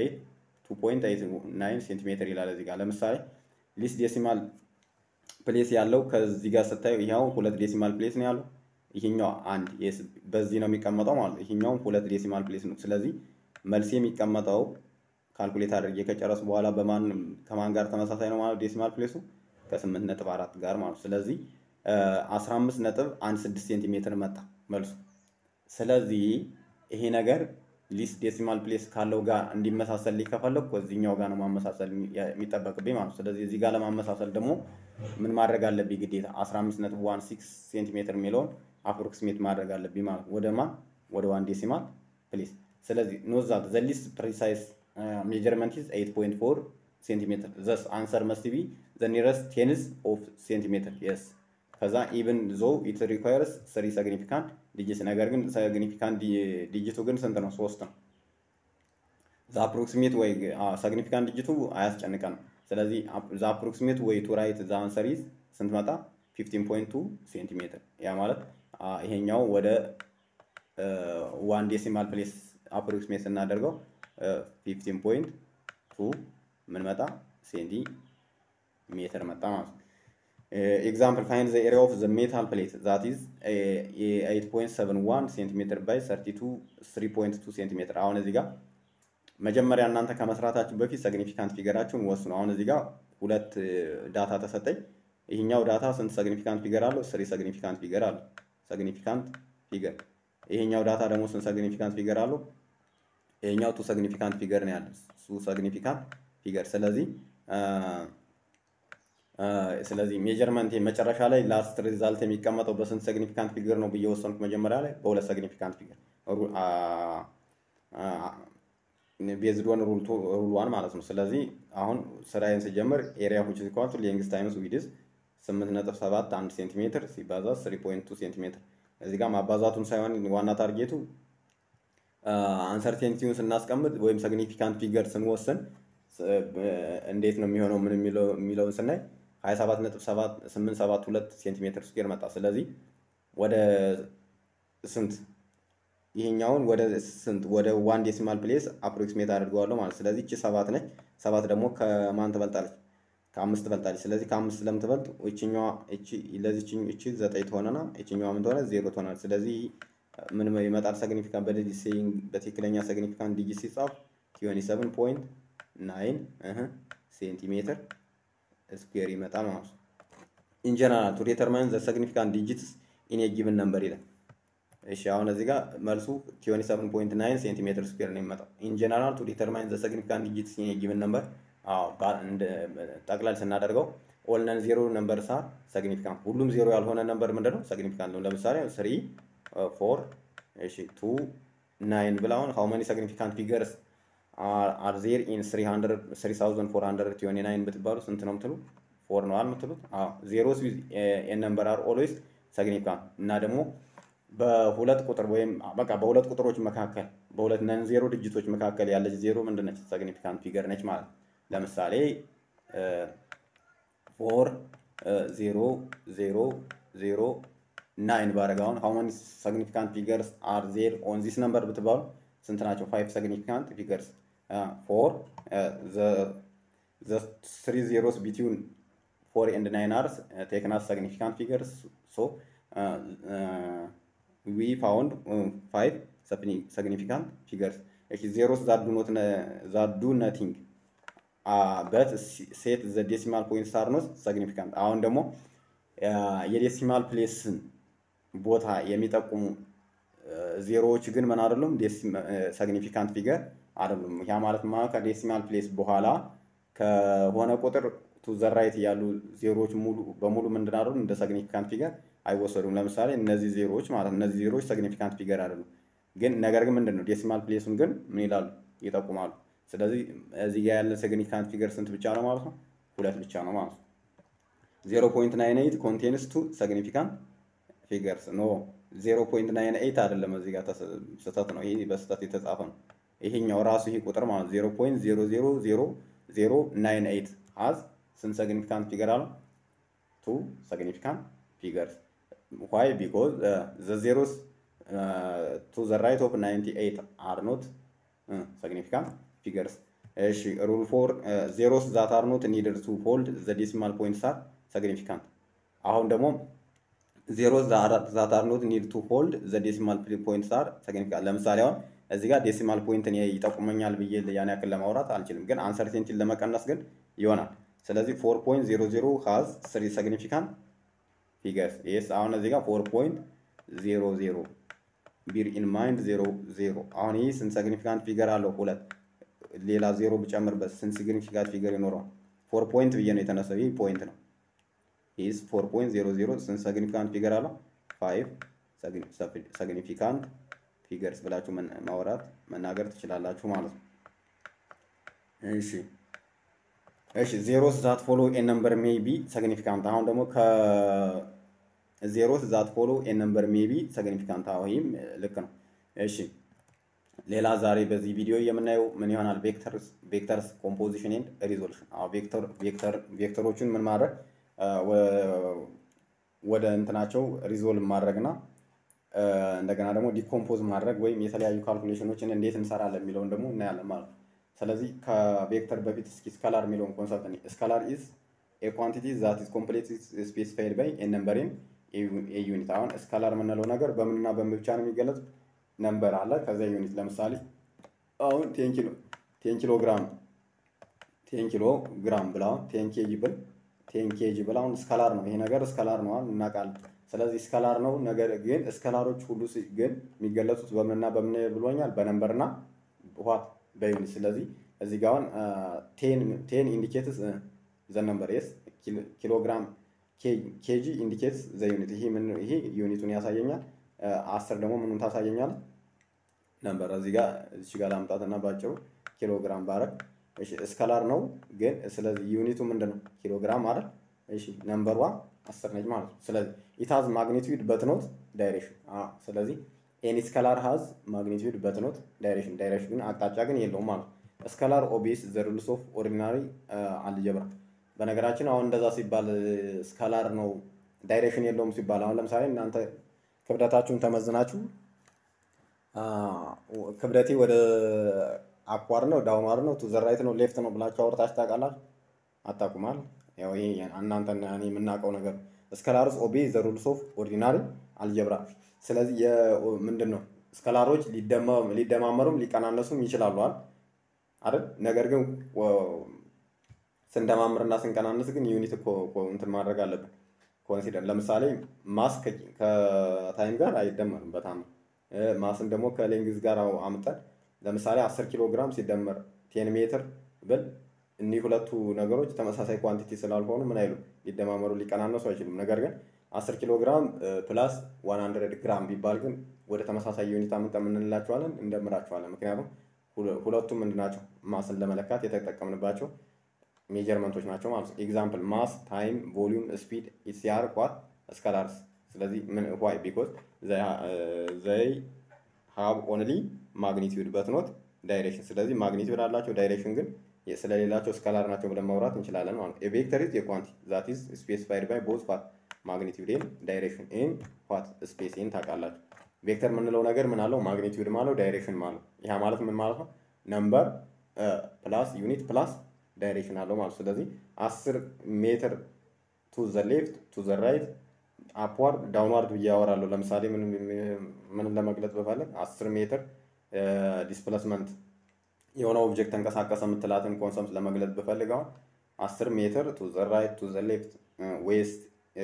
2.89 ሴንቲሜትር ይላል እዚህ ጋር ለምሳሌ ሊስት ዴሲማል ፕሌስ ያለው ከዚህ ጋር ስታዩ ይኸው ሁለት ዴሲማል ፕሌስ ነው ያለው። ይሄኛው አንድ በዚህ ነው የሚቀመጠው ማለት ነው። ይሄኛውም ሁለት ዴሲማል ፕሌስ ነው። ስለዚህ መልስ የሚቀመጠው ካልኩሌት አድርጌ ከጨረሱ በኋላ በማን ከማን ጋር ተመሳሳይ ነው ማለት ዴሲማል ፕሌሱ ከስምንት ነጥብ አራት ጋር ማለት ስለዚህ አስራ አምስት ነጥብ አንድ ስድስት ሴንቲሜትር መጣ መልሱ። ስለዚህ ይሄ ነገር ሊስ ዴሲማል ፕሌስ ካለው ጋር እንዲመሳሰል ከፈለኩ እዚህኛው ጋር ነው ማመሳሰል የሚጠበቅብኝ ማለት ነው። ስለዚህ እዚህ ጋር ለማመሳሰል ደግሞ ምን ማድረግ አለብኝ ግዴታ 15.16 ሴንቲሜትር የሚለውን አፕሮክሲሜት ማድረግ አለብኝ ማለት ነው። ወደ ማን ወደ ዋን ዴሲማል ፕሌስ። ስለዚህ ኖት ዛት ዘ ሊስት ፕሪሳይስ ሜጀርመንት ኢዝ 8.4 ሴንቲሜትር ዘስ አንሰር መስት ቢ ዘ ኒረስት ቴንስ ኦፍ ሴንቲሜትር የስ ከዛ ኢቭን ዞ ኢት ሪኳየርስ ስሪ ሰግኒፊካንት ዲጂት ነገር ግን ሰግኒፊካንት ዲጂቱ ግን ስንት ነው? ሶስት ነው። ዛ አፕሮክሲሜት ወይ ሰግኒፊካንት ዲጂቱ አያስጨንቀንም። ስለዚህ ዛ አፕሮክሲሜት ወይ ቱ ራይት ዛ አንሰር ኢዝ ስንት መጣ? 15.2 ሴንቲሜትር። ያ ማለት ይሄኛው ወደ ዋን ዴሲማል ፕሌስ አፕሮክሲሜት ስናደርገው 15.2 ምን መጣ? ሴንቲሜትር መጣ ማለት ነው። ኤግዛምፕል ፋይንድ ዘ ኤሪያ ኦፍ ዘ ሜታል ፕሌት ዛት ኢዝ 8.71 ሴንቲሜትር ባይ 3.2 ሴንቲሜትር። አሁን እዚህ ጋር መጀመሪያ እናንተ ከመስራታችሁ በፊት ሰግኒፊካንት ፊገራችሁን ወስኑ። አሁን እዚህ ጋር ሁለት ዳታ ተሰጠኝ። ይህኛው ዳታ ስንት ሰግኒፊካንት ፊገር አለው? ስሪ ሰግኒፊካንት ፊገር አለው። ሰግኒፊካንት ፊገር። ይሄኛው ዳታ ደግሞ ስንት ሰግኒፊካንት ፊገር አለው? ይሄኛው ቱ ሰግኒፊካንት ፊገር ነው ያለው። ቱ ሰግኒፊካንት ፊገር። ስለዚህ ስለዚህ ሜጀርመንት መጨረሻ ላይ ላስት ሪዛልት የሚቀመጠው በስንት ሰግኒፊካንት ፊገር ነው ብዬ ወሰንኩ። መጀመሪያ ላይ በሁለት ሰግኒፊካንት ፊገር ቤዝድ ኦን ሩል ዋን ማለት ነው። ስለዚህ አሁን ስራዬን ስጀምር ኤሪያ ሁች ኢኳል ቱ ሌንግዝ ታይምስ ዊድዝ 8.71 ሴንቲሜትር ሲባዛ 3.2 ሴንቲሜትር። እዚህ ጋር ማባዛቱን ሳይሆን ዋና ታርጌቱ አንሰርቴንቲውን ስናስቀምጥ ወይም ሰግኒፊካንት ፊገር ስንወስን እንዴት ነው የሚሆነው ምን የሚለውን ስናይ 27.872 ሴንቲሜትር ስኩዌር መጣ። ስለዚህ ወደ ስንት ይሄኛውን ወደ ስንት ወደ ዋን ዴሲማል ፕሌስ አፕሮክሲሜት አድርገዋለሁ ማለት ስለዚህ እቺ ሰባት ነች። ሰባት ደግሞ ከማን ትበልጣለች? ከአምስት ትበልጣለች። ስለዚህ ከአምስት ስለምትበልጥ እቺኛዋ እቺ ለዚህ እቺ ዘጠኝ ትሆነና እቺኛዋ ምን ትሆነ ዜሮ ትሆናለች። ስለዚህ ምን ይመጣል? ሰግኒፊካንት በዲጂት ሴይንግ በትክክለኛ ሰግኒፊካንት ዲጂት ሲጻፍ ቲዮኒ ሰቨን ፖይንት ናይን ሴንቲሜትር ስኩዌር ይመጣል ማለት ነው። ኢን ጀነራል ቱ ዲተርማይን ዘ ሰግኒፊካንት ዲጂትስ ኢን ኤ ጊቭን ነምበር ይላል። እሺ አሁን እዚህ ጋር መልሱ 27.9 ሴንቲሜትር ስኩዌር ነው የሚመጣው። ኢን ጀነራል ቱ ዲተርማይን ዘ ሰግኒፊካንት ዲጂትስ ኢን ኤ ጊቭን ነምበር ጠቅላል ስናደርገው ኦል ነን ዜሮ ነምበር ሳር ሰግኒፊካንት፣ ሁሉም ዜሮ ያልሆነ ነምበር ምንድን ነው? ሰግኒፊካንት ነው። ለምሳሌ ስሪ ፎር እሺ ቱ ናይን ብላውን ሃው መኒ ሰግኒፊካንት ፊገርስ አር ዜር ኢን 3429 ብትባሉ ስንት ነው የምትሉ? ፎር ነው የምትሉት? ዜሮስ ዊዝ ኤ ነምበር አር ኦልዌይስ ሰግኒፊካንት እና ደግሞ በሁለት ቁጥር ወይም በቃ በሁለት ቁጥሮች መካከል በሁለት ነን ዜሮ ድጅቶች መካከል ያለች ዜሮ ምንድን ነች? ሰግኒፊካንት ፊገር ነች ማለት ነው። ለምሳሌ ፎር ዜሮ ዜሮ ዜሮ ናይን ባረግ አሁን ሃው መኒ ሰግኒፊካንት ፊገርስ አር ዜር ኦን ዚስ ነምበር ብትባሉ ስንት ናቸው? ፋይቭ ሰግኒፊካንት ፊገርስ ፎር ዘ ስሪ ዜሮስ ቢትዊን ፎር ኤንድ ናይን አርስ ቴክን አስ ሰግኒፊካንት ፊገርስ ሶ ዊ ፋውንድ ፋይቭ ሰግኒፊካንት ፊገርስ እሺ ዜሮስ ዛዱ ኖት ዛዱ ነቲንግ በት ሴት ዘ ዴሲማል ፖይንት ሳር ኖት ሰግኒፊካንት አሁን ደግሞ የዴሲማል ፕሌስን ቦታ የሚጠቁሙ ዜሮዎች ግን ምን አይደሉም ሰግኒፊካንት ፊገር አይደሉም። ያ ማለት ማ ከዴሲማል ፕሌስ በኋላ ከሆነ ቁጥር ቱ ዘ ራይት ያሉ ዜሮዎች ሙሉ በሙሉ ምንድን አይደሉም እንደ ሰግኒፊካንት ፊገር አይወሰዱም። ለምሳሌ እነዚህ ዜሮዎች ማለት እነዚህ ዜሮዎች ሰግኒፊካንት ፊገር አይደሉም። ግን ነገር ግን ምንድን ነው ዴሲማል ፕሌሱን ግን ምን ይላሉ ይጠቁማሉ። ስለዚህ እዚህ ጋር ያለ ሰግኒፊካንት ፊገር ስንት ብቻ ነው ማለት ነው? ሁለት ብቻ ነው ማለት ነው። ዜሮ ፖይንት ናይን ኤይት ኮንቴንስ ቱ ሰግኒፊካንት ፊገርስ ኖ ዜሮ ፖይንት ናይን ኤይት አይደለም። እዚህ ጋር ስህተት ነው። ይሄ በስህተት የተጻፈ ነው። ይሄኛው ራሱ ይሄ ቁጥር ማለት ዜሮ ፖይንት ዜሮ ዜሮ ዜሮ ዜሮ ናይን ኤይት ሀዝ ስንት ሰግኒፊካንት ፊገር አለው? ቱ ሰግኒፊካንት ፊገርስ ዋይ ቢኮዝ ዘ ዜሮስ ቱ ዘ ራይት ኦፍ ናይንቲ ኤይት አር ኖት ሰግኒፊካንት ፊገርስ። እሺ ሩል ፎር ዜሮስ ዛት አር ኖት ኒድድ ቱ ሆልድ ዘ ዴሲማል ፖይንትስ አር ሰግኒፊካንት። አሁን ደግሞ ዜሮስ ዛት አር ኖት ኒድ ቱ ሆልድ ዘ ዴሲማል ፖይንትስ አር ሰግኒፊካንት። ለምሳሌ አሁን እዚህ ጋር ዴሲማል ፖይንትን ይጠቁመኛል ብዬ ያን ያክል ለማውራት አልችልም፣ ግን አንሰርቴንቲን ለመቀነስ ግን ይሆናል። ስለዚህ ፎር ፖይንት ዜሮ ዜሮ ሀዝ ስሪ ሲግኒፊካንት ፊገርስ ይስ አሁን እዚህ ጋር ፎር ፖይንት ዜሮ ዜሮ ቢር ኢን ማይንድ ዜሮ ዜሮ አሁን ይህ ስንት ሲግኒፊካንት ፊገር አለው? ሁለት ሌላ ዜሮ ብጨምርበት ስንት ሲግኒፊካንት ፊገር ይኖረዋል? ፎር ፖይንት ብዬ ነው የተነሳው። ይህ ፖይንት ነው። ይህስ ፎር ፖይንት ዜሮ ዜሮ ስንት ሲግኒፊካንት ፊገር አለው? ፋይቭ ሲግኒፊካንት ፊገርስ ብላችሁ ማውራት መናገር ትችላላችሁ ማለት ነው። እሺ እሺ ዜሮስ ዛት ፎሎ ኤ ነምበር ሜይ ቢ ሲግኒፊካንት አሁን ደግሞ ከዜሮስ ዛት ፎሎ ኤ ነምበር ሜይ ቢ ሲግኒፊካንት ይህም ልክ ነው። እሺ ሌላ ዛሬ በዚህ ቪዲዮ የምናየው ምን ይሆናል? ቬክተርስ ቬክተርስ ኮምፖዚሽን ኤንድ ሪዞሉሽን። አዎ ቬክተር ቬክተር ቬክተሮቹን ምን ማድረግ ወደ እንትናቸው ሪዞልቭ ማድረግና እንደገና ደግሞ ዲኮምፖዝ ማድረግ ወይም የተለያዩ ካልኩሌሽኖችን እንዴት እንሰራለን የሚለውን ደግሞ እናያለን ማለት ነው። ስለዚህ ከቬክተር በፊት እስኪ ስካላር የሚለውን ኮንሰፕት እኔ ስካላር ኢዝ ኤ ኳንቲቲ ዛት ኢዝ ኮምፕሌት ስፔሲፋይድ ባይ ኤ ነምበር ኢን ኤ ዩኒት። አሁን ስካላር የምንለው ነገር በምንና በምን ብቻ ነው የሚገለጽ? ነምበር አለ ከዚያ ዩኒት። ለምሳሌ አሁን ቴን ኪሎ ቴን ኪሎ ግራም ቴን ኪሎ ግራም ብላ ቴን ኬጂ ብል ቴን ኬጂ ብል አሁን ስካላር ነው ይሄ ነገር ስካላር ነው እናውቃለን። ስለዚህ ስካላር ነው። ነገር ግን ስካላሮች ሁሉ ግን የሚገለጹት በምንና በምን ብሎኛል? በነምበርና ዋት በዩኒት። ስለዚህ እዚህ ጋር አሁን ቴን ኢንዲኬትስ ዘ ነምበር የስ ኪሎግራም ኬጂ ኢንዲኬትስ ዘ ዩኒት። ይሄ ምን ይሄ ዩኒቱን ያሳየኛል። አስር ደግሞ ምኑን ታሳየኛል? ነምበር እዚህ ጋር እዚህ ጋር ላምጣትና ባጭሩ ኪሎግራም ባረግ እሺ ስካላር ነው ግን ስለዚህ ዩኒቱ ምንድን ነው? ኪሎግራም አይደል? እሺ ነምበሯ አስር ነች ማለት ነው። ስለዚህ ኢት ሃዝ ማግኒቲዩድ በት ኖት ዳይሬክሽን። ስለዚህ ኤኒ ስካላር ሃዝ ማግኒቲዩድ በት ኖት ዳይሬክሽን። ዳይሬክሽን ግን አቅጣጫ ግን የለውም ማለት ነው። ስካላር ኦቤይስ ዘ ሩልስ ኦፍ ኦርዲናሪ አልጀብራ። በነገራችን አሁን እንደዛ ሲባል ስካላር ነው ዳይሬክሽን የለውም ሲባል አሁን ለምሳሌ እናንተ ክብደታችሁን ተመዝናችሁ ክብደቴ ወደ አፕዋርድ ነው ዳውንዋርድ ነው ቱ ዘ ራይት ነው ሌፍት ነው ብላችሁ አውርታችሁ ታውቃላችሁ? አታውቁማል። ያው ይሄ እናንተና እኔ የምናውቀው ነገር ስከላርስ ኦቤ ዘ ሩልስ ኦፍ ኦርዲናሪ አልጀብራ። ስለዚህ ምንድን ነው ስከላሮች ሊደማመሩም ሊቀናነሱም ይችላሉ አይደል? ነገር ግን ስንደማምርና ስንቀናነስ ግን ዩኒት እንትን ማድረግ አለብን ኮንሲደር። ለምሳሌ ማስ ከታይም ጋር አይደመርም በጣም ማስን ደግሞ ከሌንግዝ ጋር አምጠን ለምሳሌ 10 ኪሎ ግራም ሲደመር ቴን ሜትር ብል እኒህ ሁለቱ ነገሮች ተመሳሳይ ኳንቲቲ ስላልሆኑ ምን አይሉ ሊደማመሩ ሊቀናነሱ አይችሉም። ነገር ግን 10 ኪሎ ግራም ፕላስ 100 ግራም ቢባል ግን ወደ ተመሳሳይ ዩኒት አምጠን የምንላቸዋለን እንደምራቸዋለን። ምክንያቱም ሁለቱም ምንድናቸው ማስን ለመለካት የተጠቀምንባቸው ሜጀርመንቶች ናቸው ማለት ነው። ኤግዛምፕል ማስ፣ ታይም፣ ቮሊዩም፣ ስፒድ ኢሲአር ኳት ስካላርስ። ስለዚህ ምን ዋይ ቢኮዝ ዘይ ሃብ ኦንሊ ማግኒቲዩድ በት ኖት ዳይሬክሽን። ስለዚህ ማግኒቲዩድ አላቸው ዳይሬክሽን ግን ስለሌላቸው ስካላር ናቸው ብለን ማውራት እንችላለን ማለት ነው። ቬክተር ኢዝ የኳንቲ ዛት ኢዝ ስፔሲፋይድ ባይ ቦዝ ፓት ማግኒቲዩድ ኤን ዳይሬክሽን ኤን ፓት ስፔስ ኤን ታውቃላችሁ። ቬክተር የምንለው ነገር ምን አለው? ማግኒቲዩድ ማለው ዳይሬክሽን ማለው። ይህ ማለት ምን ማለት ነው? ነምበር ፕላስ ዩኒት ፕላስ ዳይሬክሽን አለው ማለት ስለዚህ አስር ሜትር ቱ ዘ ሌፍት ቱ ዘ ራይት አፕዋርድ ዳውንዋርድ ብዬ አወራለሁ። ለምሳሌ ምንም ለመግለጽ በፈለግ አስር ሜትር ዲስፕሌስመንት የሆነ ኦብጀክት ተንቀሳቀሰ የምትላትን ኮንሰፕት ለመግለጽ ብፈልግ አሁን አስር ሜትር ቱ ዘ ራይት ቱ ዘ ሌፍት ዌስት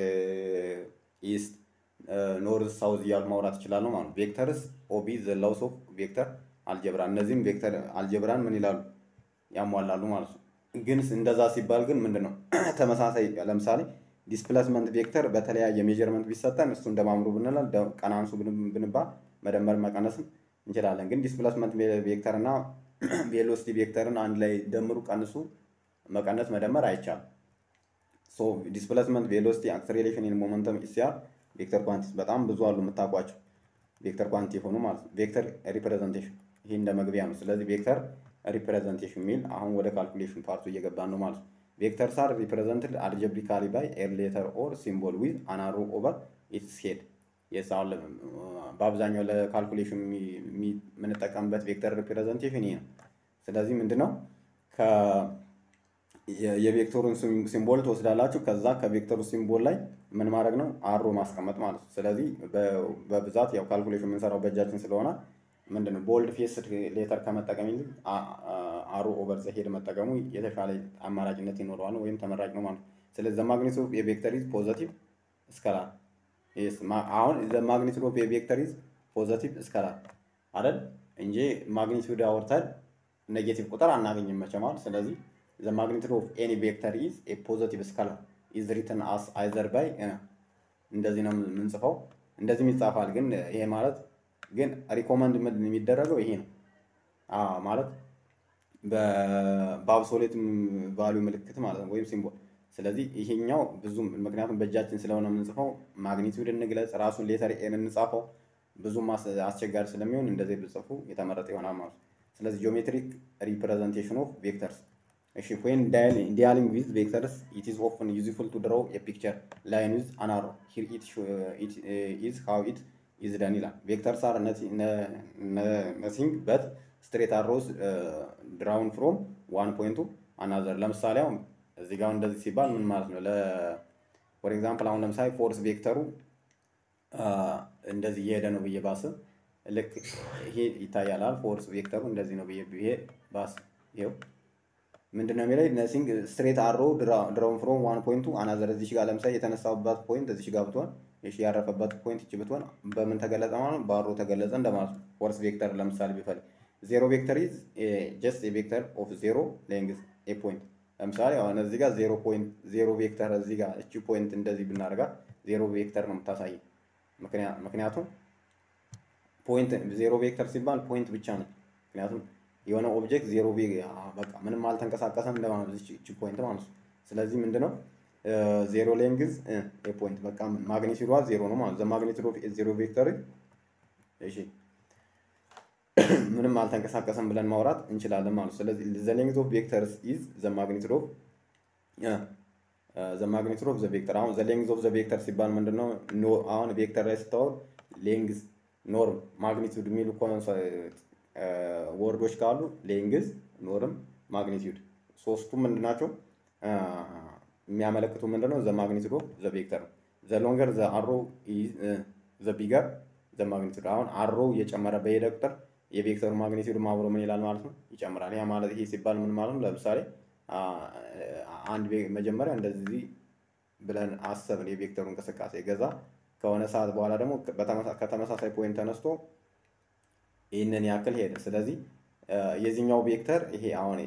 ኢስት ኖርዝ ሳውዝ እያሉ ማውራት ይችላሉ ማለት ነው። ቬክተርስ ኦቢ ዘ ላውስ ኦፍ ቬክተር አልጀብራ እነዚህም ቬክተር አልጀብራን ምን ይላሉ ያሟላሉ ማለት ነው። ግን እንደዛ ሲባል ግን ምንድን ነው ተመሳሳይ ለምሳሌ ዲስፕሌስመንት ቬክተር በተለያየ ሜጀርመንት ቢሰጠን እሱ እንደማምሩ ብንላል ቀናንሱ ብንባል መደመር መቀነስም እንችላለን። ግን ዲስፕሌስመንት ቬክተር እና ቬሎሲቲ ቬክተርን አንድ ላይ ደምሩ ቀንሱ መቀነስ መደመር አይቻልም። ሶ ዲስፕሌስመንት ቬሎሲቲ አክሰሌሬሽን ኢን ሞመንተም ኢሲአር ቬክተር ኳንቲቲ በጣም ብዙ አሉ የምታውቋቸው ቬክተር ኳንቲቲ የሆኑ ማለት ነው። ቬክተር ሪፕሬዘንቴሽን ይህ እንደ መግቢያ ነው። ስለዚህ ቬክተር ሪፕሬዘንቴሽን የሚል አሁን ወደ ካልኩሌሽን ፓርቱ እየገባን ነው ማለት ነው። ቬክተርስ አር ሪፕሬዘንትድ አልጀብሪካሊ ባይ ኤ ሌተር ኦር ሲምቦል ዊዝ አን አሮ ኦቨር ኢትስ ሄድ የሳል በአብዛኛው ለካልኩሌሽን የምንጠቀምበት ቬክተር ሪፕሬዘንቴሽን ይሄ ነው። ስለዚህ ምንድነው የቬክተሩን ሲምቦል ትወስዳላችሁ። ከዛ ከቬክተሩ ሲምቦል ላይ ምን ማድረግ ነው? አሮ ማስቀመጥ ማለት ነው። ስለዚህ በብዛት ያው ካልኩሌሽን የምንሰራው በእጃችን ስለሆነ ምንድነው ቦልድ ፌስድ ሌተር ከመጠቀም ይልቅ አሮ ኦቨር ዘ ሄድ መጠቀሙ የተሻለ አማራጭነት ይኖረዋል ወይም ተመራጭ ነው ማለት ነው። ስለዚህ ዘ ማግኒቱድ ኦፍ የቬክተር ኢዝ ፖዘቲቭ ስከላር አሁን ዘ ማግኒቱድ ኦፍ የቬክተር ኢዝ ፖዘቲቭ ስከላር አይደል እንጂ ማግኒቱድ አወርተን ኔጌቲቭ ቁጥር አናገኝም መቼም። ስለዚህ ዘ ማግኒቱድ ኦፍ ኤኒ ቬክተር ኢዝ ኤ ፖዘቲቭ ስካላር ኢዝ ሪትን አስ አይዘር ባይ እንደዚህ ነው የምንጽፈው። እንደዚህም ይጻፋል። ግን ይሄ ማለት ግን ሪኮመንድ የሚደረገው ይሄ ነው ማለት በአብሶሌት ቫሉ ምልክት ማለት ነው ወይም ሲምቦል። ስለዚህ ይሄኛው ብዙም ምክንያቱም በእጃችን ስለሆነ የምንጽፈው ማግኒቱድ እንግለጽ ራሱን ሌተር ኤን እንጻፈው ብዙም አስቸጋሪ ስለሚሆን እንደዚህ ብጽፉ የተመረጠ ይሆናል ማለት ነው። ስለዚህ ጂኦሜትሪክ ሪፕሬዘንቴሽን ኦፍ ቬክተርስ እሺ ዌን ዲያሊንግ ዊዝ ቬክተርስ ኢት ኢዝ ኦፍን ዩዝፉል ቱ ድሮው ኤ ፒክቸር ላይን ዊዝ አን አሮ ሂር ኢት ኢዝ ሃው ኢት ኢዝ ደን ይላል። ቬክተርስ አር ነሲንግ በት ስትሬት አሮስ ድራውን ፍሮም ዋን ፖይንቱ አናዘር። ለምሳሌ አሁን እዚህ ጋር እንደዚህ ሲባል ምን ማለት ነው? ፎር ኤግዛምፕል አሁን ለምሳሌ ፎርስ ቬክተሩ እንደዚህ እየሄደ ነው ብዬ ባስብ ልክ ይሄ ይታያላል። ፎርስ ቬክተሩ እንደዚህ ነው ብዬ ብዬ ባስብ ይኸው ምንድን ነው የሚለኝ ነሲንግ ስትሬት አሮ ድራውን ፍሮም ዋን ፖይንቱ አናዘር። እዚሽ ጋር ለምሳሌ የተነሳበት ፖይንት እዚሽ ጋር ብትሆን እሺ ያረፈበት ፖይንት እቺ ብትሆን በምን ተገለጸ ማለት ነው? በአሮ ተገለጸ እንደማለት ነው። ፎርስ ቬክተር ለምሳሌ ቢፈልግ ዜሮ ቬክተር ኢዝ ጀስት ኤ ቬክተር ኦፍ ዜሮ ሌንግዝ ኤ ፖይንት። ለምሳሌ አሁን እዚህ ጋር ዜሮ ፖይንት ዜሮ ቬክተር እዚህ ጋር እቺ ፖይንት እንደዚህ ብናደርጋት ዜሮ ቬክተር ነው የምታሳየው። ምክንያቱም ፖይንት ዜሮ ቬክተር ሲባል ፖይንት ብቻ ነው። ምክንያቱም የሆነ ኦብጀክት ዜሮ በቃ ምንም አልተንቀሳቀሰም እንደማለት እቺ ፖይንት ማለት ነው። ስለዚህ ምንድነው ዜሮ ሌንግዝ ፖይንት በቃ ማግኒቲዩዷ ዜሮ ነው ማለት ዘ ማግኒቲዩድ ኦፍ ዜሮ ቬክተር እሺ ምንም አልተንቀሳቀሰም ብለን ማውራት እንችላለን ማለት ነው። ስለዚህ ዘ ሌንግዝ ኦፍ ቬክተርስ ኢዝ ዘ ማግኒቲዩድ ኦፍ ዘ ማግኒቲዩድ ኦፍ ዘ ቬክተር አሁን ዘ ሌንግዝ ኦፍ ዘ ቬክተር ሲባል ምንድነው አሁን ቬክተር ላይ ስታወር ሌንግዝ ኖርም ማግኒቲዩድ የሚሉ ወርዶች ካሉ ሌንግዝ ኖርም ማግኒቲዩድ ሶስቱም ምንድናቸው የሚያመለክቱ ምንድነው ዘ ማግኒቲዩድ ኦፍ ዘ ቬክተር ነው። ዘ ሎንገር ዘ አሮ ዘ ቢገር ዘ ማግኒቲዩድ አሁን አሮ እየጨመረ በሄደ ቁጥር የቬክተሩ ማግኒቲዩድ አብሮ ምን ይላል ማለት ነው ይጨምራል። ያ ማለት ይሄ ሲባል ምን ማለት ነው? ለምሳሌ አንድ መጀመሪያ እንደዚህ ብለን አሰብን የቬክተሩ እንቅስቃሴ ገዛ ከሆነ ሰዓት በኋላ ደግሞ ከተመሳሳይ ፖይንት ተነስቶ ይህንን ያክል ሄደ። ስለዚህ የዚህኛው ቬክተር ይሄ አሁን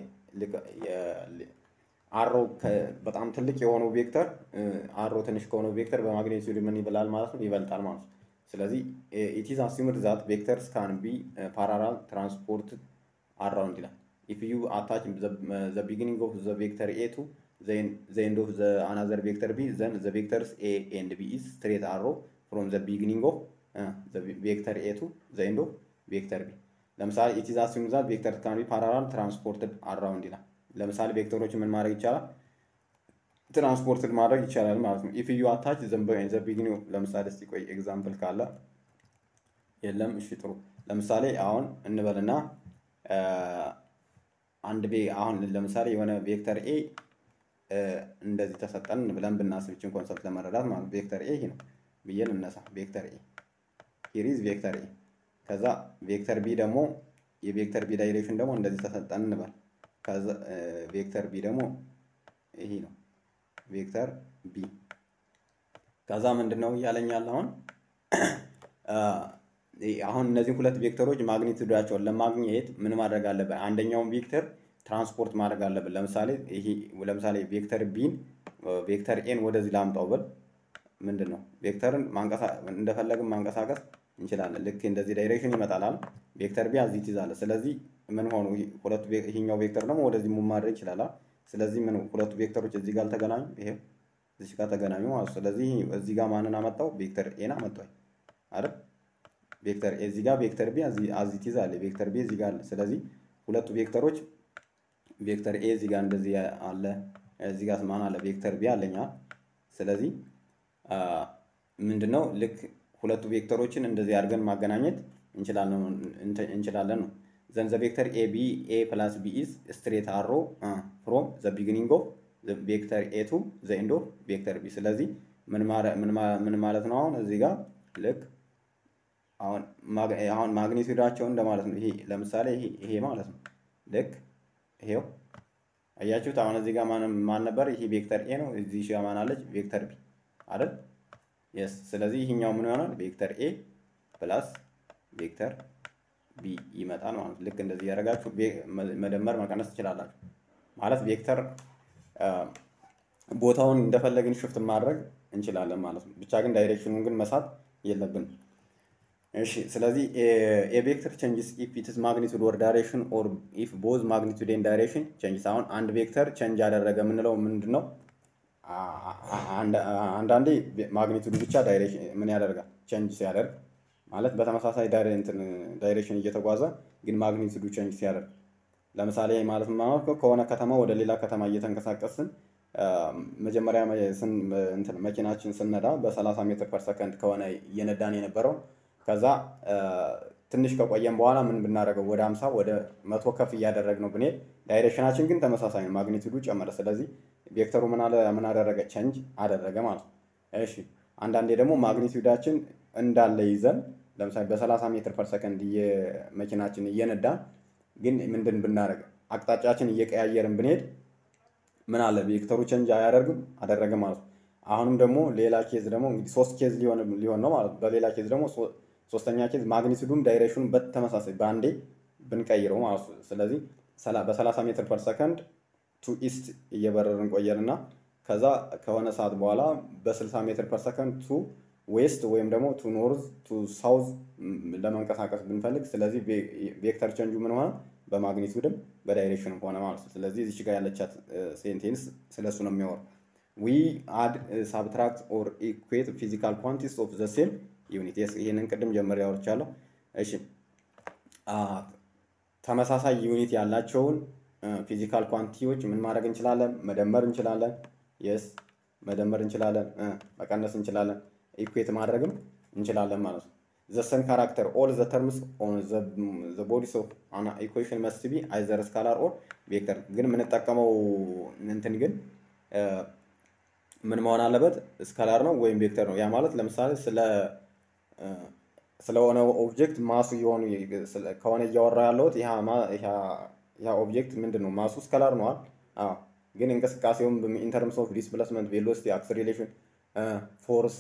አሮ በጣም ትልቅ የሆነው ቬክተር አሮ ትንሽ ከሆነው ቬክተር በማግኔቲዩድ ምን ይበላል ማለት ነው ይበልጣል ማለት ነው። ስለዚህ ኢት ኢዝ አሲምድ ዛት ቬክተርስ ካን ቢ ፓራላል ትራንስፖርት አራውንድ ይላል። ኢፍ ዩ አታች ዘ ቢጊኒንግ ኦፍ ዘ ቬክተር ኤ ቱ ዘ ኤንድ ኦፍ ዘ አናዘር ቬክተር ቢ ዘን ዘ ቬክተርስ ኤ ኤንድ ቢ ኢዝ ስትሬት አሮ ፍሮም ዘ ቢጊኒንግ ኦፍ ዘ ቬክተር ኤ ቱ ዘ ኤንድ ኦፍ ቬክተር ቢ። ለምሳሌ ኢት ኢዝ አሲምድ ዛት ቬክተርስ ካን ቢ ፓራላል ትራንስፖርትድ አራውንድ ይላል። ለምሳሌ ቬክተሮች ምን ማድረግ ይቻላል? ትራንስፖርትድ ማድረግ ይቻላል ማለት ነው። ኢፍ ዩ አታች ዘ ቢጊኒንግ ለምሳሌ እስቲ ቆይ ኤግዛምፕል ካለ የለም። እሺ ጥሩ። ለምሳሌ አሁን እንበልና አንድ ቤ አሁን ለምሳሌ የሆነ ቬክተር ኤ እንደዚህ ተሰጠን ብለን ብናስብ ይችን ኮንሰፕት ለመረዳት ማለት ቬክተር ኤ ይሄ ነው ብዬ ልነሳ። ቬክተር ኤ ሂሪዝ ቬክተር ኤ ከዛ ቬክተር ቢ ደግሞ የቬክተር ቢ ዳይሬክሽን ደግሞ እንደዚህ ተሰጠን እንበል። ከዛ ቬክተር ቢ ደግሞ ይሄ ነው ቬክተር ቢ ከዛ ምንድን ነው እያለኝ ያለ አሁን አሁን እነዚህ ሁለት ቬክተሮች ማግኒቱዳቸውን ለማግኘት ምን ማድረግ አለብን? አንደኛውን ቬክተር ትራንስፖርት ማድረግ አለብን። ለምሳሌ ይሄ ለምሳሌ ቬክተር ቢን ቬክተር ኤን ወደዚህ ላምጣው ብል ምንድን ነው ቬክተርን እንደፈለግን ማንቀሳቀስ እንችላለን። ልክ እንደዚህ ዳይሬክሽን ይመጣላል። ቬክተር ቢ እዚህ ትይዛለህ። ስለዚህ ምን ሆኑ ሁለቱ ይሄኛው ቬክተር ደግሞ ወደዚህ ሙቭ ማድረግ ይችላል። ስለዚህ ምን ሁለቱ ቬክተሮች እዚህ ጋር ተገናኙ፣ ይሄ እዚህ ጋር ተገናኙ ማለት ስለዚህ እዚህ ጋር ማንን አመጣው? ቬክተር ኤን አመጣው አይደል? ቬክተር ኤ እዚህ ጋር ቬክተር ቢ እዚህ ትይዛለህ። ቬክተር ቢ እዚህ ጋር አለ። ስለዚህ ሁለቱ ቬክተሮች ቬክተር ኤ እዚህ ጋር እንደዚህ አለ፣ እዚህ ጋር ማን አለ? ቬክተር ቢ አለኛ። ስለዚህ ምንድነው ልክ ሁለቱ ቬክተሮችን እንደዚህ አድርገን ማገናኘት እንችላለን ነው። ዘን ዘ ቬክተር ኤ ቢ ኤ ፕላስ ቢ ኢዝ ስትሬት አሮ ፍሮም ዘ ቢጊኒንግ ኦፍ ቬክተር ኤ ቱ ዘ ኤንድ ኦፍ ቬክተር ቢ። ስለዚህ ምን ማለት ነው? አሁን እዚህ ጋር ልክ አሁን ማግ- አሁን ማግኒቱዳቸው እንደማለት ነው። ይሄ ለምሳሌ ይሄ ይሄ ማለት ነው። ልክ ይሄው አያችሁት። አሁን እዚህ ጋር ማን ማን ነበር? ይሄ ቬክተር ኤ ነው። እዚህ ጋር ማን አለች? ቬክተር ቢ አይደል? የስ ስለዚህ ይሄኛው ምን ይሆናል? ቬክተር ኤ ፕላስ ቬክተር ቢ ይመጣል ማለት ነው። ልክ እንደዚህ ያደረጋችሁ ቬ- መ- መደመር መቀነስ ትችላላችሁ። ማለት ቬክተር አ፣ ቦታውን እንደፈለግን ሽፍት ማድረግ እንችላለን ማለት ነው። ብቻ ግን ዳይሬክሽኑን ግን መሳት የለብንም። እሺ ስለዚህ ኤ ቬክተር ቼንጅስ ኢፍ ኢትስ ማግኒቱድ ኦር ዳይሬክሽን ኦር ኢፍ ቦዝ ማግኒቱድ ኤንድ ዳይሬክሽን ቼንጅስ። አሁን አንድ ቬክተር ቼንጅ ያደረገ የምንለው ምንድን ነው? አ- አ- አንድ- አንዳንዴ ማግኒቱድ ብቻ ዳይሬክሽን ምን ያደርጋል? ቼንጅ ሲያደርግ ማለት በተመሳሳይ ዳይሬ- እንትን ዳይሬክሽን እየተጓዘ ግን ማግኒቱዱ ቼንጅ ሲያደርግ ለምሳሌ ማለት ማለት ነው ከሆነ ከተማ ወደ ሌላ ከተማ እየተንቀሳቀስን አ፣ መጀመሪያ መ- ስን- እንትን መኪናችን ስነዳ በ30 ሜትር ፐር ሰከንድ ከሆነ እየነዳን የነበረው ከዛ አ፣ ትንሽ ከቆየን በኋላ ምን ብናደርገው ወደ 50 ወደ መቶ ከፍ እያደረግነው ብንሄድ ዳይሬክሽናችን ግን ተመሳሳይ ነው፣ ማግኒቱዱ ጨመረ። ስለዚህ ቬክተሩ ምን አለ ምን አደረገ? ቼንጅ አደረገ ማለት ነው። እሺ አንዳንዴ ደግሞ ማግኒቱዳችን እንዳለ ይዘን ለምሳሌ በ30 ሜትር ፐር ሰከንድ መኪናችን እየነዳን ግን ምንድን ብናደርግ አቅጣጫችን እየቀያየርን ብንሄድ ምን አለ ቬክተሩ ቼንጅ አያደርግም አደረገ ማለት ነው። አሁንም ደግሞ ሌላ ኬዝ ደግሞ እንግዲህ ሶስት ኬዝ ሊሆን ሊሆን ነው ማለት ነው። በሌላ ኬዝ ደግሞ ሶ- ሶስተኛ ኬዝ ማግኒቱዱም ዳይሬክሽኑ በተመሳሳይ በአንዴ ብንቀይረው ማለት ነው። ስለዚህ ሰላ- በ30 ሜትር ፐር ሰከንድ ቱ ኢስት እየበረርን ቆየንና ከዛ ከሆነ ሰዓት በኋላ በ60 ሜትር ፐር ሰከንድ ቱ ዌስት ወይም ደግሞ ቱ ኖርዝ ቱ ሳውዝ ለመንቀሳቀስ ብንፈልግ ስለዚህ ቬ- ቬክተር ቼንጁ ምን ሆነ በማግኒቱድም በዳይሬክሽንም ሆነ ማለት ነው። ስለዚህ እዚች ጋር ያለቻት ሴንቴንስ ስለሱ ነው የሚያወራው። ዊ አድ ሳብትራክት ኦር ኢኩዌት ፊዚካል ኳንቲቲስ ኦፍ ዘ ሴም ዩኒት። ይህንን ቅድም ጀምሬ ያወርቻለሁ። እሺ አ፣ ተመሳሳይ ዩኒት ያላቸውን ፊዚካል ኳንቲቲዎች ምን ማድረግ እንችላለን? መደመር እንችላለን። የስ መደመር እንችላለን፣ እ፣ መቀነስ እንችላለን፣ ኢኩዌት ማድረግም እንችላለን ማለት ነው። ዘ ሰም ካራክተር ኦል ዘ ተርምስ ኦን ዘ ቦዲስ ኦፍ አን ኢኩዌሽን መስት ቢ አይዘር ስካላር ኦር ቬክተር። ግን የምንጠቀመው እንትን ግን እ፣ ምን መሆን አለበት? ስካላር ነው ወይም ቬክተር ነው። ያ ማለት ለምሳሌ ስለ እ፣ ስለሆነ ኦብጀክት ማሱ የሆኑ ስለ- ከሆነ እያወራ ያለሁት ይሄ ማ- ይሄ- ይሄ ኦብጀክት ምንድን ነው? ማሱ ስካላር ነዋል። አዎ ግን እንቅስቃሴውም ኢንተርምስ ኦፍ ዲስፕሌስመንት፣ ቬሎሲቲ፣ አክስሬሌሽን፣ ፎርስ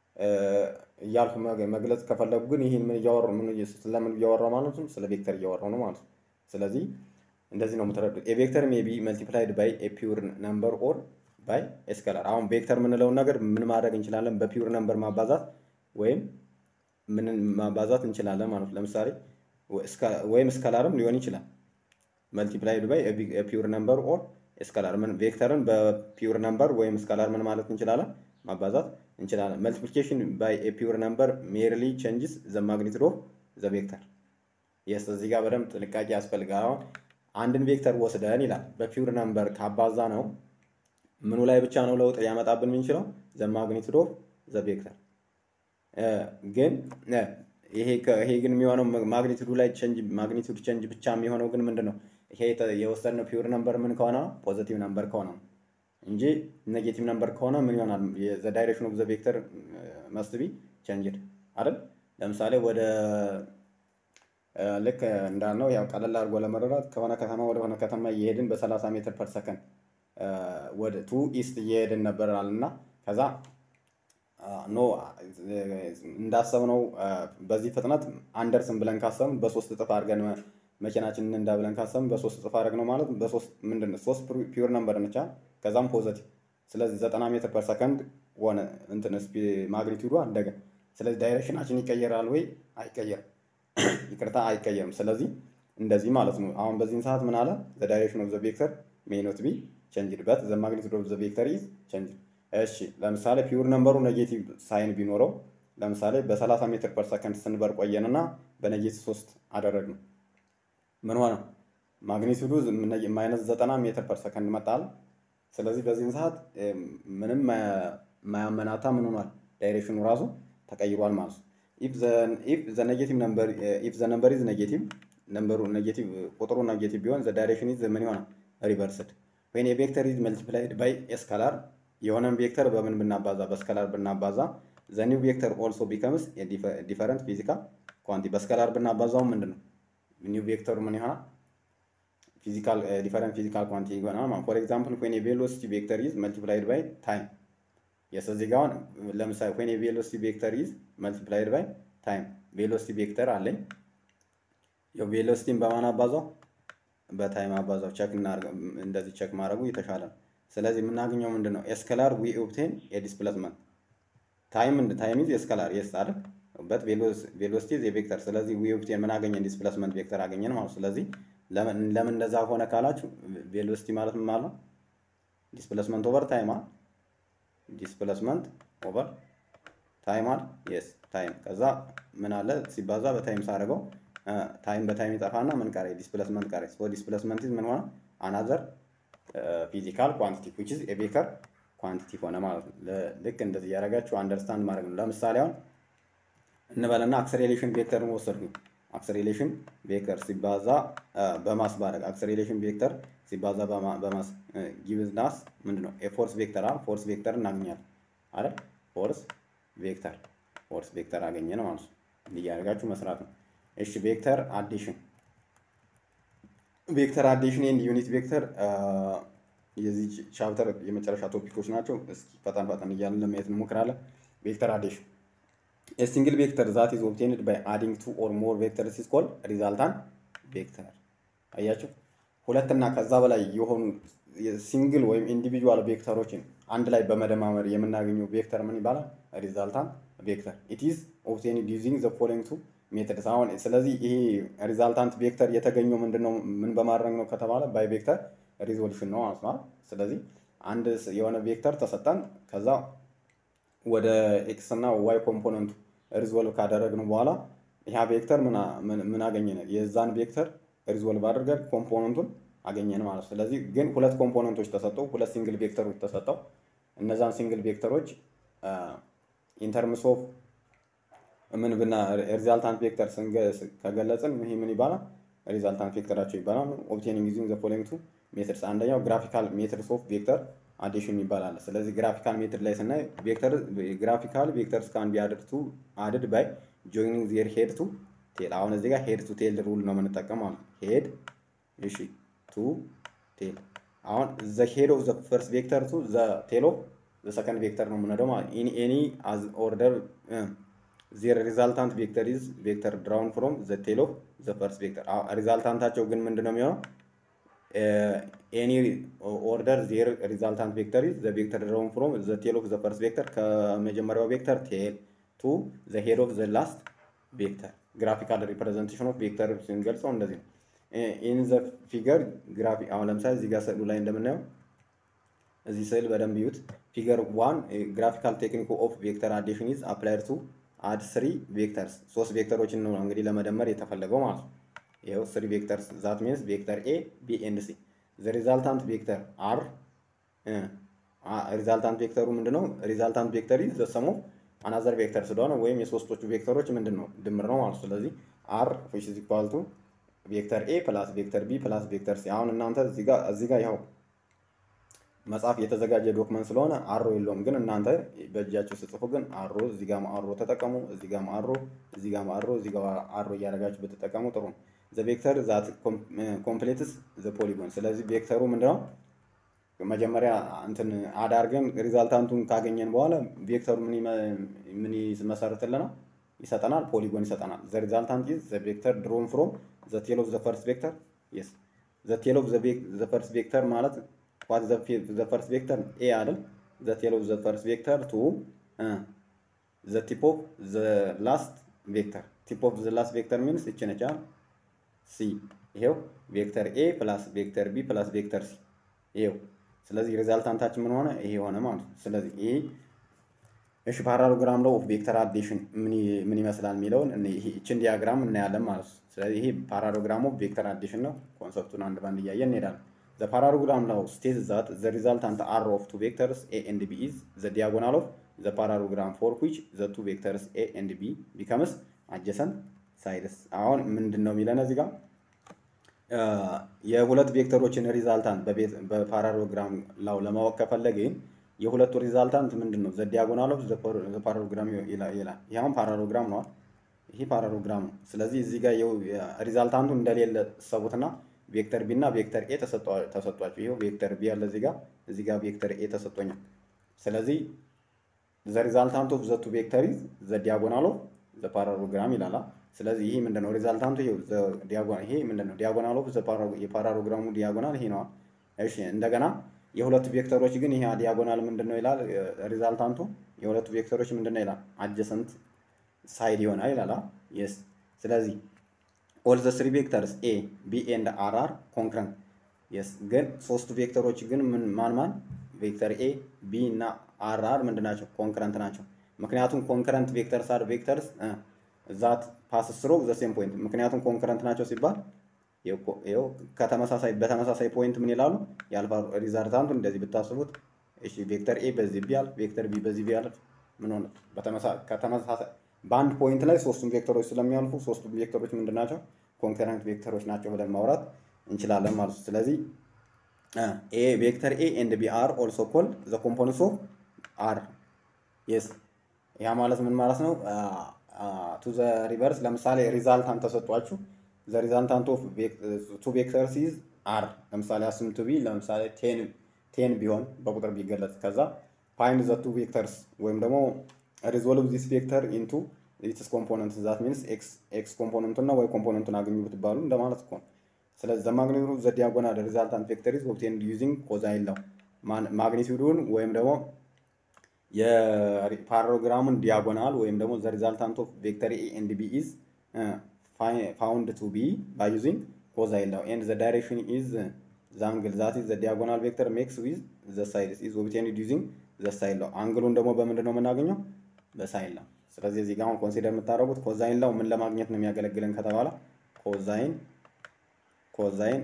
እያልኩ መግ- መግለጽ ከፈለጉ ግን ይህን ምን እያወራሁ ምን እየ- ስለምን እያወራሁ ማለት ነው? ስለ ቬክተር እያወራሁ ነው ማለት ነው። ስለዚህ እንደዚህ ነው የምትረዱት። ኤ ቬክተር ሜይ ቢ መልቲፕላይድ ባይ ኤ ፒውር ነምበር ኦር ባይ ስካላር። አሁን ቬክተር የምንለውን ነገር ምን ማድረግ እንችላለን? በፒውር ነምበር ማባዛት ወይም ምን ማባዛት እንችላለን ማለት ነው። ለምሳሌ ወ- ወይም ስካላርም ሊሆን ይችላል። መልቲፕላይድ ባይ ፒውር ነምበር ኦር ስካላር ምን ቬክተርን በፒውር ነምበር ወይም ስካላር ምን ማለት እንችላለን ማባዛት እንችላለን። መልቲፕሊኬሽን ባይ ፒውር ነምበር ሜርሊ ቼንጅስ ዘ ማግኒቱድ ኦፍ ዘ ቬክተር። የስ እዚህ ጋር በደንብ ጥንቃቄ ያስፈልጋል። አሁን አንድን ቬክተር ወስደን ይላል በፒውር ነምበር ካባዛ ነው ምኑ ላይ ብቻ ነው ለውጥ ሊያመጣብን የምንችለው ዘ ማግኒቱድ ኦፍ ዘ ቬክተር ግን እ፣ ይሄ ከ- ይሄ ግን የሚሆነው ማግኒቱዱ ላይ ቼንጅ ማግኒቱድ ቼንጅ ብቻ የሚሆነው ግን ምንድን ነው? ይሄ የተ- የወሰድነው ፒውር ነምበር ምን ከሆነ ነው? ፖዘቲቭ ነምበር ከሆነ ነው እንጂ ኔጌቲቭ ነምበር ከሆነ ምን ይሆናል? ዘ ዳይሬክሽን ኦፍ ዘ ቬክተር መስት ቢ ቼንጅድ አይደል? ለምሳሌ ወደ እ፣ ልክ እንዳልነው ያው ቀለል አድርጎ ለመረዳት ከሆነ ከተማ ወደ ሆነ ከተማ እየሄድን በ30 ሜትር ፐር ሰከንድ ወደ ቱ ኢስት እየሄድን ነበራል እና ከዛ ኖ እንዳሰብነው አ፣ በዚህ ፍጥነት አንደርስም ብለን ካሰብን በሶስት እጥፍ አድርገን መ- መኪናችንን እንዳ ብለን ካሰብን በሶስት እጥፍ አድረግ ነው ማለት በሶስት ምንድን ነው ሶስት ፒውር ነምበር ነቻ ከዛም ፖዘቲቭ ስለዚህ ዘጠና ሜትር ፐር ሰከንድ ሆነ እንትን ማግኒቱዱ አደገ ስለዚህ ዳይሬክሽናችን ይቀየራል ወይ አይቀየርም ይቅርታ አይቀየርም ስለዚህ እንደዚህ ማለት ነው አሁን በዚህን ሰዓት ምን አለ ዘ ዳይሬክሽን ኦፍ ዘ ቬክተር ሜይ ኖት ቢ ቼንጅድ በት ዘ ማግኒቱድ ኦፍ ዘ ቬክተር ኢዝ ቼንጅድ እሺ ለምሳሌ ፒውር ነምበሩ ኔጌቲቭ ሳይን ቢኖረው ለምሳሌ በ30 ሜትር ፐር ሰከንድ ስንበር ቆየንና በኔጌቲቭ 3 አደረግነው ምን ሆነ ማግኒቱዱ ማይነስ 90 ሜትር ፐር ሰከንድ መጣል ስለዚህ በዚህን ሰዓት እ፣ ምንም ማ- ማያመናታ ምን ሆኗል ዳይሬክሽኑ ራሱ ተቀይሯል ማለት ነው ኢፍ ዘ ኔጌቲቭ ነምበር ኢፍ ዘ ነምበር ኢዝ ኔጌቲቭ ነምበሩ ኔጌቲቭ ቁጥሩ ኔጌቲቭ ቢሆን ዘ ዳይሬክሽን ኢዝ ምን ይሆናል ሪቨርስድ ወይን የቬክተር ኢዝ መልቲፕላይድ ባይ ስካላር የሆነን ቬክተር በምን ብናባዛ በስካላር ብናባዛ ዘ ኒው ቬክተር ኦልሶ ቢከምስ ዲፈረንት ፊዚካል ኳንቲ በስከላር ብናባዛው ምንድን ነው ኒው ቬክተሩ ምን ይሆናል? ፊዚካል ዲፈረንት ፊዚካል ኳንቲ ይሆናል ማለት ፎር ኤግዛምፕል ዌን ቬሎሲቲ ቬክተር ኢዝ መልቲፕላይድ ባይ ታይም የስ እዚህ ጋር አሁን ለምሳሌ ዌን ቬሎሲቲ ቬክተር ኢዝ መልቲፕላይድ ባይ ታይም ቬሎሲቲ ቬክተር አለኝ ቬሎሲቲን በማን አባዛው በታይም አባዛው ቸክ እንደዚህ ቸክ ማድረጉ የተሻለ ነው። ስለዚህ የምናገኘው ምንድን ነው? ኤስከላር ዊ ኦብቴን የዲስፕሌስመንት ታይም ታይም ኢዝ ኤስከላር የስ አይደል በት ቬሎሲቲ ኢዝ የቬክተር ስለዚህ ዊ ኦብቴን ምን አገኘን? ዲስፕሌስመንት ቬክተር አገኘን ማለት ስለዚህ ለምን እንደዛ ሆነ ካላችሁ ቬሎሲቲ ማለት ምን ማለት ነው? ዲስፕሌስመንት ኦቨር ታይም አይደል ዲስፕሌስመንት ኦቨር ታይም አይደል የስ ታይም ከዛ ምን አለ ሲባዛ በታይም ሳደርገው ታይም በታይም ይጠፋና ምን ቀረ? ዲስፕሌስመንት ቀረ። ሶ ዲስፕሌስመንት ምን ሆነ? አናዘር ፊዚካል ኳንቲቲ ዊች ኢዝ ኤ ኳንቲቲ ሆነ ማለት ነው። ልክ እንደዚህ እያደረጋችሁ አንደርስታንድ ማድረግ ነው። ለምሳሌ አሁን እንበልና አክሰሌሬሽን ቬክተርን ወሰድኩኝ። አክሰሌሬሽን ቬክተር ሲባዛ በማስ ባረግ አክሰሌሬሽን ቬክተር ሲባዛ በማስ ጊቭናስ ምንድን ነው? የፎርስ ቬክተር አ ፎርስ ቬክተር እናገኛለን አይደል? ፎርስ ቬክተር ፎርስ ቬክተር አገኘን ማለት ነው። እያደረጋችሁ መስራት ነው። እሺ ቬክተር አዲሽን ቬክተር አዲሽን ኤንድ ዩኒት ቬክተር የዚህ ቻፕተር የመጨረሻ ቶፒኮች ናቸው። እስኪ ፈጠን ፈጠን እያልን ለማየት እንሞክራለን። ቬክተር አዲሽን ሲንግል ቬክተር ዛት ኢዝ ኦብቴንድ ባይ አዲንግ ቱ ኦር ሞር ቬክተርስ ኢዝ ኮልድ ሪዛልታንት ቬክተር። አያችሁ ሁለትና ከዛ በላይ የሆኑ ሲንግል ወይም ኢንዲቪጁዋል ቬክተሮችን አንድ ላይ በመደማመር የምናገኘው ቬክተር ምን ይባላል? ሪዛልታንት ቬክተር ኢት ኢዝ ኦብቴንድ ዩዚንግ ዘ ፎሎዊንግ ቱ ሜትድስ አሁን ስለዚህ ይሄ ሪዛልታንት ቬክተር የተገኘው ምንድነው ምን በማድረግ ነው ከተባለ ባይ ቬክተር ሪዞሉሽን ነው ማለት ነው። ስለዚህ አንድ የሆነ ቬክተር ተሰጠን ከዛ ወደ ኤክስ እና ዋይ ኮምፖነንቱ ሪዞልቭ ካደረግን በኋላ ያ ቬክተር ምን አገኘን? የዛን ቬክተር ሪዞልቭ አድርገን ኮምፖነንቱን አገኘን ማለት ነው። ስለዚህ ግን ሁለት ኮምፖነንቶች ተሰጠው፣ ሁለት ሲንግል ቬክተሮች ተሰጠው። እነዛን ሲንግል ቬክተሮች ኢንተርምስ ኦፍ ምን ብና ሪዛልታንት ቬክተር ከገለጽን ይሄ ምን ይባላል? ሪዛልታንት ቬክተራቸው ይባላል። ኦብቴኒንግ ዩዚንግ ዘ ፎሎዊንግ ቱ ሜትድስ አንደኛው ግራፊካል ሜትድስ ኦፍ ቬክተር አዲሽን ይባላል። ስለዚህ ግራፊካል ሜትድ ላይ ስናይ ቬክተር ግራፊካል ቬክተርስ ካን ቢ አድድ ቱ አድድ ባይ ጆይኒንግ ዜር ሄድ ቱ ቴል። አሁን እዚህ ጋር ሄድ ቱ ቴል ሩል ነው የምንጠቀመው። ሄድ እሺ ቱ ቴል። አሁን ዘ ሄድ ኦፍ ዘ ፈርስት ቬክተር ቱ ዘ ቴል ኦፍ ዘ ሰከንድ ቬክተር ነው የምንሄደው ማለት ኢን ኤኒ አዝ ኦርደር ዜር ሪዛልታንት ቬክተር ኢዝ ቬክተር ድራውን ፍሮም ዘ ቴል ኦፍ ዘ ፈርስት ቬክተር። ሪዛልታንታቸው ግን ምንድን ነው የሚሆነው? ኤኒ ኦርደር ዜር ሪዛልታንት ቬክተር ኢዝ ዘ ቬክተር ድራውን ፍሮም ዘ ቴል ኦፍ ዘ ፈርስት ቬክተር ከመጀመሪያው ቬክተር ቴል ቱ ዘ ሄድ ኦፍ ዘ ላስት ቬክተር። ግራፊካል ሪፕሬዘንቴሽን ኦፍ ቬክተር ስንገልጸው እንደዚህ ነው። ኢን ዘ ፊገር ግራፊ አሁን ለምሳሌ እዚህ ጋር ስዕሉ ላይ እንደምናየው እዚህ ስዕል በደንብ ይዩት። ፊገር ዋን ግራፊካል ቴክኒክ ኦፍ ቬክተር አዲሽን ኢዝ አፕላይድ ቱ አድ ስሪ ቬክተርስ ሶስት ቬክተሮችን ነው እንግዲህ ለመደመር የተፈለገው ማለት ነው። ይኸው ስሪ ቬክተርስ ዛት ሚንስ ቬክተር ኤ ቢ ኤንድ ሲ ዘ ሪዛልታንት ቬክተር አር ሪዛልታንት ቬክተሩ ምንድን ነው? ሪዛልታንት ቬክተር ኢዝ ዘ ሰም ኦፍ አናዘር ቬክተር ስለሆነ ወይም የሶስቶቹ ቬክተሮች ምንድን ነው ድምር ነው ማለት ነው። ስለዚህ አር ዊች ኢዝ ኢኳል ቱ ቬክተር ኤ ፕላስ ቬክተር ቢ ፕላስ ቬክተር ሲ። አሁን እናንተ እዚህ ጋር እዚህ ጋር ይኸው መጽሐፍ የተዘጋጀ ዶክመንት ስለሆነ አሮ የለውም። ግን እናንተ በእጃችሁ ስጽፉ ግን አሮ እዚህ ጋር አሮ ተጠቀሙ፣ እዚህ ጋር አሮ፣ እዚህ ጋር አሮ፣ እዚህ ጋር አሮ እያደረጋችሁ ብትጠቀሙ ጥሩ ነው። ዘ ቬክተር ዛት ኮምፕሌትስ ዘ ፖሊጎን። ስለዚህ ቬክተሩ ምንድነው? መጀመሪያ እንትን አዳርገን ሪዛልታንቱን ካገኘን በኋላ ቬክተሩ ምን ይመሰርትልናል? ይሰጠናል፣ ፖሊጎን ይሰጠናል። ዘ ሪዛልታንት ኢዝ ዘ ቬክተር ድሮን ፍሮም ዘ ቴል ኦፍ ዘ ፈርስት ቬክተር የስ ዘ ቴል ኦፍ ዘ ፈርስት ቬክተር ማለት ዋት ዘ ፈርስት ቬክተር ኤ አይደል? ዘ ቴል ኦፍ ዘ ፈርስት ቬክተር ቱ ዘ ቲፕ ኦፍ ዘ ላስት ቬክተር ቲፕ ኦፍ ዘ ላስት ቬክተር ሚንስ እቺ ነች ሲ። ይሄው ቬክተር ኤ ፕላስ ቬክተር ቢ ፕላስ ቬክተር ሲ ይሄው። ስለዚህ ሪዛልታንታችን ምን ሆነ? ይሄ ሆነ ማለት ነው። ስለዚህ ይሄ እሺ ፓራሎግራም ለው ኦፍ ቬክተር አዲሽን ምን ይመስላል የሚለውን ይችን ዲያግራም እናያለን ማለት ነው። ስለዚህ ይሄ ፓራሎግራም ኦፍ ቬክተር አዲሽን ነው። ኮንሰፕቱን አንድ ባንድ እያየን እንሄዳለን። The parallelogram now states that the resultant r of two vectors a and b is the diagonal of the parallelogram for which the two vectors a and b becomes adjacent sides. አሁን ምንድን ነው የሚለን እዚህ ጋር የሁለት ቬክተሮችን ሪዛልታንት በፓራሎግራም ላው ለማወቅ ከፈለግን የሁለቱ ሪዛልታንት ምንድን ነው? ዘ ዲያጎናል ኦፍ ዘ ፓራሎግራም ይላል። ይህ አሁን ፓራሎግራም ነው። ይሄ ፓራሎግራም ነው። ስለዚህ እዚህ ጋር ሪዛልታንቱ እንደሌለ ሰቡትና ቬክተር ቢ እና ቬክተር ኤ ተሰጧቸው። ይኸው ቬክተር ቢ ያለ እዚህ ጋር እዚህ ጋር ቬክተር ኤ ተሰጥቶኛል። ስለዚህ ዘ ሪዛልታንት ኦፍ ዘ ቱ ቬክተር ኢዝ ዘ ዲያጎናል ኦፍ ዘ ፓራሎግራም ይላል። ስለዚህ ይሄ ምንድነው? ሪዛልታንቱ ይሄው ዘ ዲያጎናል ይሄ ምንድነው? ዲያጎናል ኦፍ ዘ የፓራሎግራሙ ዲያጎናል ይሄ ነው። እሺ እንደገና የሁለቱ ቬክተሮች ግን ይሄ ዲያጎናል ምንድነው ይላል ሪዛልታንቱ የሁለቱ ቬክተሮች ምንድነው ይላል አጀሰንት ሳይድ ይሆናል ይላል። የስ ስለዚህ ኦል ዘ ስሪ ቬክተርስ ኤ ቢ ኤንድ አር አር ኮንክረንት የስ ግን ሶስቱ ቬክተሮች ግን ምን ማን ማን ቬክተር ኤ ቢ እና አር አር ምንድን ናቸው? ኮንክረንት ናቸው። ምክንያቱም ኮንክረንት ቬክተርስ አር ቬክተርስ ዛት ፓስ ስሮ ዘ ሴም ፖይንት። ምክንያቱም ኮንክረንት ናቸው ሲባል ይኸው ከተመሳሳይ በተመሳሳይ ፖይንት ምን ይላሉ? የአልፋ ሪዛልታንቱ እንደዚህ ብታስቡት እሺ ቬክተር ኤ በዚህ ቢያልፍ ቬክተር ቢ በዚህ ቢያልፍ ምን ሆነ? ከተመሳሳይ በአንድ ፖይንት ላይ ሶስቱም ቬክተሮች ስለሚያልፉ ሶስቱም ቬክተሮች ምንድን ናቸው? ኮንከረንት ቬክተሮች ናቸው ብለን ማውራት እንችላለን ማለት ነው። ስለዚህ ኤ ቬክተር ኤ ኤንድ ቢ አር ኦልሶ ኮል ዘ ኮምፖነንትስ ኦፍ አር የስ ያ ማለት ምን ማለት ነው? ቱ ዘ ሪቨርስ ለምሳሌ ሪዛልታንት ተሰጧችሁ ዘ ሪዛልታንት ኦፍ ቱ ቬክተርስ ኢዝ አር ለምሳሌ አስም ቱ ቢ ለምሳሌ ቴን ቢሆን በቁጥር ቢገለጽ ከዛ ፋይንድ ዘ ቱ ቬክተርስ ወይም ደግሞ ሪዞልቭ ዚስ ቬክተር ኢንቱ ኢትስ ኮምፖነንት ዛት ሚንስ ኤክስ ኮምፖነንቱ እና ዋይ ኮምፖነንቱን አገኙ ብትባሉ እንደማለት እኮ ነው። ስለዚህ ዘ ማግኒቱድ ኦፍ ዘ ዲያጎናል ሪዛልታንት ቬክተር ኢዝ ኦብቴንድ ዩዚንግ ኮዛይን ላው ማግኒቱዱን ወይም ደግሞ የፓራግራሙን ዲያጎናል ወይም ደግሞ ዘ ሪዛልታንት ኦፍ ቬክተር ኤ ኤንድ ቢ ኢዝ ፋውንድ ቱ ቢ ባይ ዩዚንግ ኮዛይን ላው ኤንድ ዘ ዳይሬክሽን ኢዝ ዘ አንግል ዛት ኢዝ ዘ ዲያጎናል ቬክተር ሜክስ ዊዝ ዘ ሳይድስ ኢዝ ኦብቴንድ ዩዚንግ ዘ ሳይን ላው አንግሉን ደግሞ በምንድን ነው የምናገኘው? በሳይን ላው። ስለዚህ እዚህ ጋር አሁን ኮንሲደር የምታደርጉት ኮዛይን ላው ምን ለማግኘት ነው የሚያገለግለን ከተባለ ኮዛይን ኮዛይን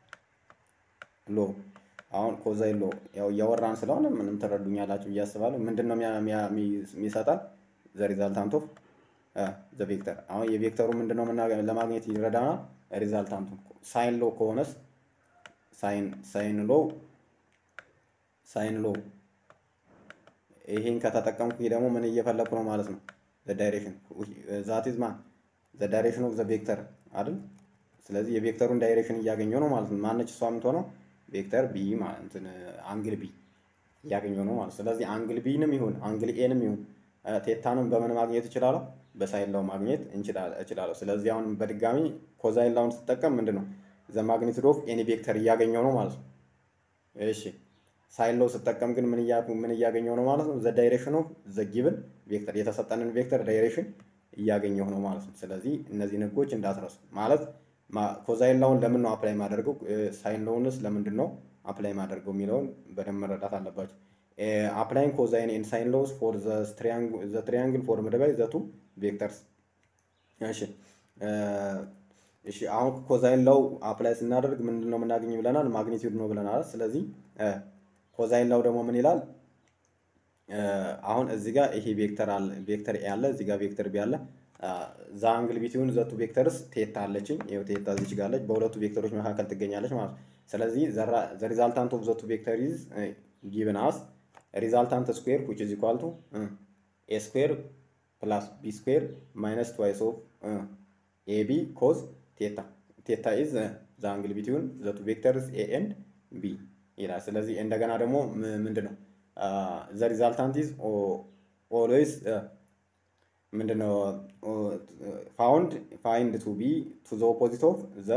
ሎ አሁን ኮዛይን ሎ ያው እያወራን ስለሆነ ምንም ትረዱኛላችሁ ብዬ አስባለሁ። ምንድን ነው የሚሰጠን? ዘ ሪዛልታንት ኦፍ ዘ ቬክተር። አሁን የቬክተሩ ምንድን ነው ለማግኘት ይረዳናል? ሪዛልታንቱ ሳይን ሎ ከሆነስ ሳይን ሳይን ሎ ሳይን ሎ ይሄን ከተጠቀምኩ ደግሞ ምን እየፈለኩ ነው ማለት ነው? ዘ ዳይሬክሽን ዛት ኢዝ ማን ዘ ዳይሬክሽን ኦፍ ዘ ቬክተር አይደል? ስለዚህ የቬክተሩን ዳይሬክሽን እያገኘው ነው ማለት ነው። ማነች እሷ የምትሆነው? ቬክተር ቢ ማለት አንግል ቢ እያገኘው ነው ማለት ስለዚህ አንግል ቢንም ይሁን አንግል ኤንም ይሁን ቴታንም በምን ማግኘት እችላለሁ? በሳይን ላው ማግኘት እችላለሁ። ስለዚህ አሁን በድጋሚ ኮዛይን ላውን ስጠቀም ምንድን ነው ዘ ማግኒቱድ ኦፍ ኤኒ ቬክተር እያገኘው ነው ማለት ነው። እሺ ሳይን ላው ስጠቀም ግን ምን ምን እያገኘው ነው ማለት ነው? ዘ ዳይሬክሽን ኦፍ ዘ ጊቭን ቬክተር የተሰጠንን ቬክተር ዳይሬክሽን እያገኘው ነው ማለት ነው። ስለዚህ እነዚህን ህጎች እንዳትረሱ ማለት ኮዛይን ላውን ለምን ነው አፕላይ ማደርገው፣ ሳይን ላውንስ ለምንድን ነው አፕላይ ማደርገው የሚለውን በደንብ መረዳት አለባቸው። አፕላይንግ ኮዛይን ኤንድ ሳይን ላውስ ፎር ዘ ትሪያንግል ፎርምድ ባይ ዘ ቱ ቬክተርስ። እሺ እሺ አሁን ኮዛይን ላው አፕላይ ስናደርግ ምንድን ነው የምናገኝ ብለናል? ማግኒቲዩድ ነው ብለናል። ስለዚህ ኮዛይን ላው ደግሞ ምን ይላል? አሁን እዚህ ጋር ይሄ ቬክተር አለ ቬክተር ኤ አለ እዚህ ጋር ቬክተር ቢ አለ። ዛ አንግል ቢትዊን ዘቱ ቬክተርስ ቴታ አለችኝ። ይኸው ቴታ እዚች ጋር አለች። በሁለቱ ቬክተሮች መካከል ትገኛለች ማለት ነው። ስለዚህ ዘ ሪዛልታንት ኦፍ ዘቱ ቬክተር ኢዝ ጊቭን አስ ሪዛልታንት ስኩዌር ዊች ኢዝ ኢኳል ቱ ኤ ስኩዌር ፕላስ ቢ ስኩዌር ማይነስ ትዋይስ ኦፍ ኤ ቢ ኮዝ ቴታ ቴታ ኢዝ ዘ አንግል ቢትዊን ዘቱ ቬክተርስ ኤ ኤንድ ቢ ይላል። ስለዚህ እንደገና ደግሞ ምንድን ነው ዘ ሪዛልታንት ኢዝ ኦልዌይስ ምንድነው ፋውንድ ፋይንድ ቱ ቢ ቱ ዘ ኦፖዚት ኦፍ ዘ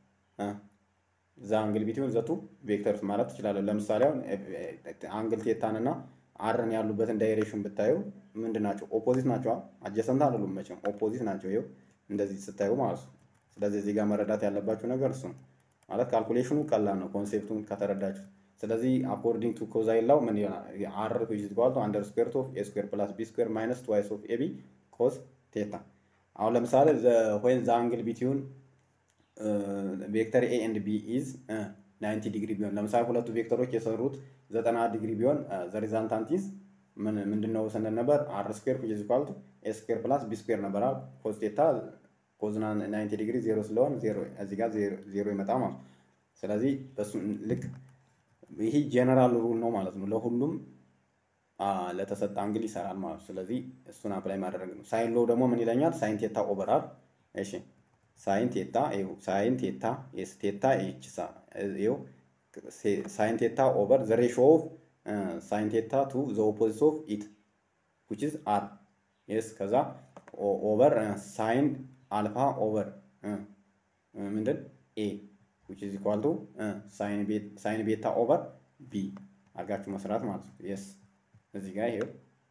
ዘ አንግል ቢትዊን ዘ ቱ ቬክተርስ ማለት ትችላለህ። ለምሳሌ አሁን አንግል ቴታን እና አርን ያሉበትን ዳይሬክሽን ብታዩ ምንድን ናቸው? ኦፖዚት ናቸው። አጀሰንት አይደሉም መቼም ኦፖዚት ናቸው። ይኸው እንደዚህ ስታዩ ማለት ነው። ስለዚህ እዚህ ጋር መረዳት ያለባችሁ ነገር እሱ ነው ማለት ካልኩሌሽኑ ቀላል ነው ኮንሴፕቱን ከተረዳችሁ። ስለዚህ አኮርዲንግ ቱ ኮዛይን ላው ምን ይሆናል? አር ዊች ኢዝ ኢኳል ቱ አንደር ስኩዌር ኦፍ ኤ ስኩዌር ፕላስ ቢ ስኩዌር ማይነስ ትዋይስ ኦፍ ኤ ቢ ኮስ ቴታ። አሁን ለምሳሌ ዌን ዘ አንግል ቢትዊን ቬክተር ኤ ኤንድ ቢ ኢዝ 90 ዲግሪ ቢሆን ለምሳሌ ሁለቱ ቬክተሮች የሰሩት 90 ዲግሪ ቢሆን ዘ ሪዛልታንት ኢዝ ምን ምንድነው ስንል ነበር? አር ስኩዌር ዊች ኢዝ ኢኳል ቱ ኤ ስኩዌር ፕላስ ቢ ስኩዌር ነበር። ኮስ ቴታ ኮዝና 90 ዲግሪ ዜሮ ስለሆን ዜሮ እዚህ ጋር ዜሮ ይመጣ ማለት ስለዚህ በሱ ልክ ይሄ ጀነራል ሩል ነው ማለት ነው። ለሁሉም ለተሰጠ አንግል ይሰራል ማለት ነው። ስለዚህ እሱን አፕላይ ማድረግ ነው። ሳይን ሎ ደግሞ ምን ይለኛል? ሳይን ቴታ ኦቨራል እሺ ሳይን ቴታ ይኸው ሳይን ቴታ ኤስ ቴታ ኤች ይኸው ሳይን ቴታ ኦቨር ዘ ሬሾ ኦፍ ሳይን ቴታ ቱ ዘ ኦፖዚት ኦፍ ኢት ዊች ኢዝ አር የስ ከዛ ኦቨር ሳይን አልፋ ኦቨር ምንድን ኤ ዊች ኢዝ ኢኳል ቱ ሳይን ቤታ ኦቨር ቢ አድርጋችሁ መስራት ማለት ነው። የስ እዚህ ጋር ይሄው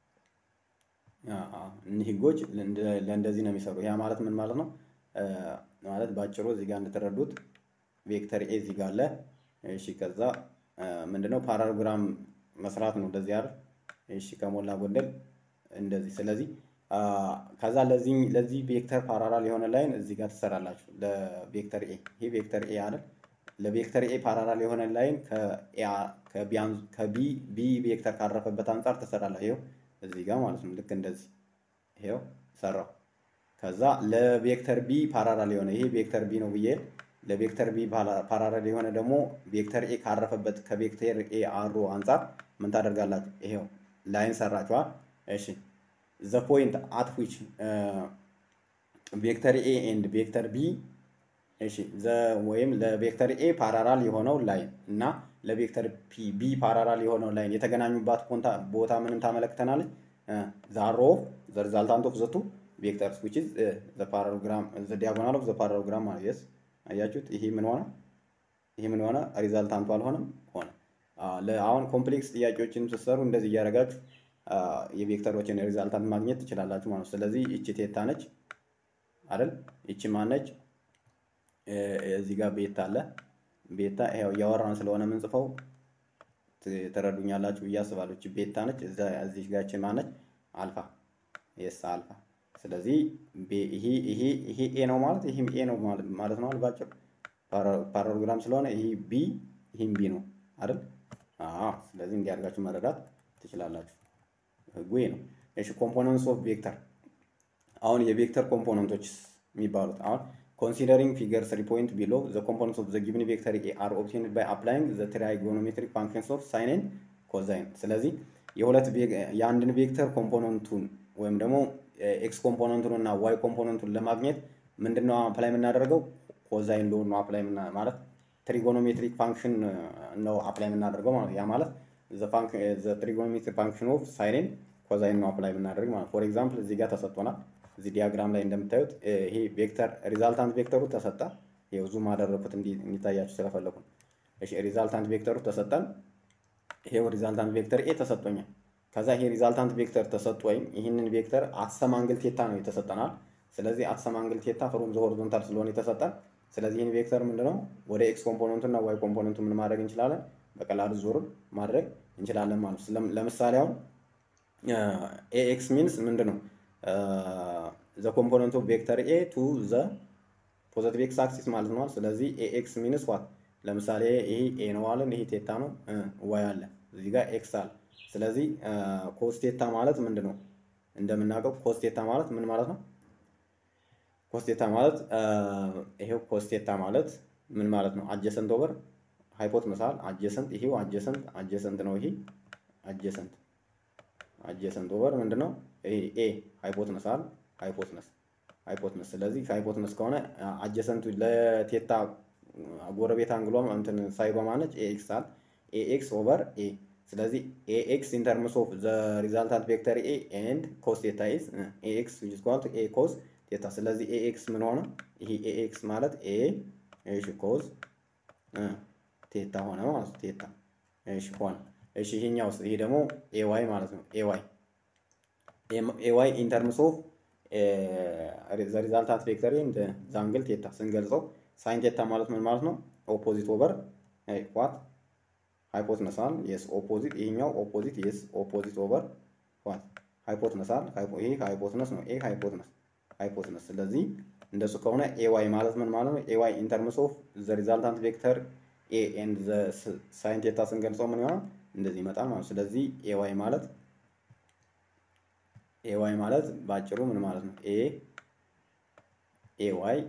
እኒህ ህጎች ለእንደዚህ ነው የሚሰሩ። ያ ማለት ምን ማለት ነው? ማለት በአጭሩ እዚህ ጋር እንደተረዱት ቬክተር ኤ እዚህ ጋር አለ። እሺ ከዛ ምንድነው ፓራግራም መስራት ነው እንደዚህ አይደል? እሺ ከሞላ ጎደል እንደዚህ። ስለዚህ ከዛ ለዚህ ለዚህ ቬክተር ፓራራል የሆነ ላይን እዚህ ጋር ትሰራላችሁ። ለቬክተር ኤ ይሄ ቬክተር ኤ አይደል? ለቬክተር ኤ ፓራራል የሆነ ላይን ከቢ ቢ ቬክተር ካረፈበት አንጻር ትሰራላችሁ። ይኸው እዚህ ጋር ማለት ነው። ልክ እንደዚህ ይኸው ሰራው። ከዛ ለቬክተር ቢ ፓራራል የሆነ ይሄ ቬክተር ቢ ነው ብዬ ለቬክተር ቢ ፓራራል የሆነ ደግሞ ቬክተር ኤ ካረፈበት ከቬክተር ኤ አሮ አንጻር ምን ታደርጋላችሁ? ይሄው ላይን ሰራችኋል። እሺ ዘ ፖይንት አት ዊች ቬክተር ኤ ኤንድ ቬክተር ቢ እሺ ዘ ወይም ለቬክተር ኤ ፓራራል የሆነው ላይን እና ለቬክተር ፒ ቢ ፓራራል የሆነው ላይን የተገናኙባት ቦታ ምንም ታመለክተናለች? ዛሮ ዘ ሪዛልታንት ኦፍ ዘቱ ቬክተርስ ዊች ኢዝ ዘ ፓራግራም ዘ ዲያጎናል ኦፍ ዘ ፓራግራም ማለት የስ አያችሁት? ይሄ ምን ሆነ? ይሄ ምን ሆነ? ሪዛልታንቱ አልሆነም ሆነ። አሁን ኮምፕሌክስ ጥያቄዎችን ስትሰሩ እንደዚህ እያደረጋችሁ የቬክተሮችን ሪዛልታንት ማግኘት ትችላላችሁ ማለት ነው። ስለዚህ ይቺ ቴታ ነች አይደል? ይቺ ማነች? እዚህ ጋር ቤታ አለ። ቤታ ይኸው እያወራን ስለሆነ የምንጽፈው ትረዱኛላችሁ ብዬ አስባለሁ። ይቺ ቤታ ነች። እዚህ ጋር ይቺ ማነች? አልፋ የስ አልፋ ስለዚህ ይሄ ይሄ ይሄ ኤ ነው ማለት ይሄም ኤ ነው ማለት ነው። አልባጭር ፓራግራም ስለሆነ ይሄ ቢ ይሄም ቢ ነው አይደል? አዎ። ስለዚህ እንዲያርጋችሁ መረዳት ትችላላችሁ። ህጉ ይሄ ነው። እሺ ኮምፖነንትስ ኦፍ ቬክተር አሁን የቬክተር ኮምፖነንቶች የሚባሉት አሁን ኮንሲደሪንግ ፊገር 3 ፖይንት ቢሎ ዘ ኮምፖነንትስ ኦፍ ዘ ጊቭን ቬክተር ኤ አር ኦብቴንድ ባይ አፕላይንግ ዘ ትራይጎኖሜትሪክ ፋንክሽንስ ኦፍ ሳይን ኤንድ ኮዛይን። ስለዚህ የሁለት የአንድን ቬክተር ኮምፖነንቱን ወይም ደግሞ ኤክስ ኮምፖነንቱን እና ዋይ ኮምፖነንቱን ለማግኘት ምንድነው አፕላይ የምናደርገው? ኮዛይን ሎ ነው አፕላይ ማለት ትሪጎኖሜትሪክ ፋንክሽን ነው አፕላይ የምናደርገው ማለት ያ ማለት ዘ ትሪጎኖሜትሪክ ፋንክሽን ኦፍ ሳይንን ኮዛይን ነው አፕላይ የምናደርግ ማለት ፎር ኤግዛምፕል እዚህ ጋር ተሰጥቶናል። እዚህ ዲያግራም ላይ እንደምታዩት ይሄ ቬክተር ሪዛልታንት ቬክተሩ ተሰጠ። ይኸው ዙም አደረኩት እንዲታያችሁ ስለፈለኩ። እሺ ሪዛልታንት ቬክተሩ ተሰጠን። ይሄው ሪዛልታንት ቬክተር ኤ ተሰጥቶኛል። ከዛ ይሄ ሪዛልታንት ቬክተር ተሰጥ ወይም ይህንን ቬክተር አትሰም አንግል ቴታ ነው የተሰጠናል። ስለዚህ አትሰም አንግል ቴታ ፍሮም ዘ ሆሪዞንታል ስለሆነ የተሰጠን ስለዚህ ይህን ቬክተር ምንድነው ወደ ኤክስ ኮምፖነንቱ እና ዋይ ኮምፖነንቱ ምን ማድረግ እንችላለን? በቀላሉ ዞር ማድረግ እንችላለን ማለት ነው። ለምሳሌ አሁን ኤኤክስ ሚንስ ምንድን ነው ዘ ኮምፖነንት ኦፍ ቬክተር ኤ ቱ ዘ ፖዘቲቭ ኤክስ አክሲስ ማለት ነው። ስለዚህ ኤኤክስ ሚንስ ዋት ለምሳሌ ይሄ ኤ ነው አለን፣ ይሄ ቴታ ነው፣ ዋይ አለ፣ እዚህ ጋር ኤክስ አለ። ስለዚህ ኮስቴታ ማለት ምንድን ነው? እንደምናውቀው ኮስቴታ ማለት ምን ማለት ነው? ኮስቴታ ማለት ይሄው ኮስቴታ ማለት ምን ማለት ነው? አጀሰንት ኦቨር ሃይፖት መሳል አጀሰንት ይሄው አጀሰንት አጀሰንት ነው። ይሄ አጀሰንት አጀሰንት ኦቨር ምንድን ነው? ይሄ ኤ ሃይፖትነስ አለ ሃይፖትነስ ሃይፖትነስ። ስለዚህ ሃይፖትነስ ከሆነ አጀሰንቱ ለቴታ ጎረቤት አንግሏ እንትን ሳይዷ ማነች? ኤኤክስ አለ ኤኤክስ ኦቨር ኤ ስለዚህ ኤኤክስ ኢን ተርምስ ኦፍ ዘ ሪዛልታንት ቬክተር ኤ ኤንድ ኮስ ቴታ ኢዝ ኤኤክስ ዊች ኢዝ ኢኳል ቱ ኤ ኮስ ቴታ። ስለዚህ ኤኤክስ ምን ሆነ? ይሄ ኤኤክስ ማለት ኤ እሺ ኮዝ ቴታ ሆነ ማለት ነው። ቴታ እሺ ሆነ። እሺ ይሄኛውስ ይሄ ደግሞ ኤዋይ ማለት ነው። ኤዋይ ኤዋይ ኢን ተርምስ ኦፍ ዘ ሪዛልታንት ቬክተር ኤንድ ዘ አንግል ቴታ ስንገልጸው ሳይን ቴታ ማለት ምን ማለት ነው? ኦፖዚት ኦቨር ዋት ሃይፖትነስ አለ የስ ኦፖዚት ይሄኛው ኦፖዚት የስ ኦፖዚት ኦቨር ዋት ሃይፖትነስ አለ ይሄ ሃይፖትነስ ነው ኤ ሃይፖትነስ ሃይፖትነስ ስለዚህ እንደሱ ከሆነ ኤዋይ ማለት ምን ማለት ነው ኤዋይ ኢን ተርምስ ኦፍ ዘ ሪዛልታንት ቬክተር ኤ ኤንድ ዘ ሳይን ቴታ ስንገልጸው ምን ይሆናል እንደዚህ ይመጣል ማለት ስለዚህ ኤዋይ ማለት ኤዋይ ማለት ባጭሩ ምን ማለት ነው ኤ ኤዋይ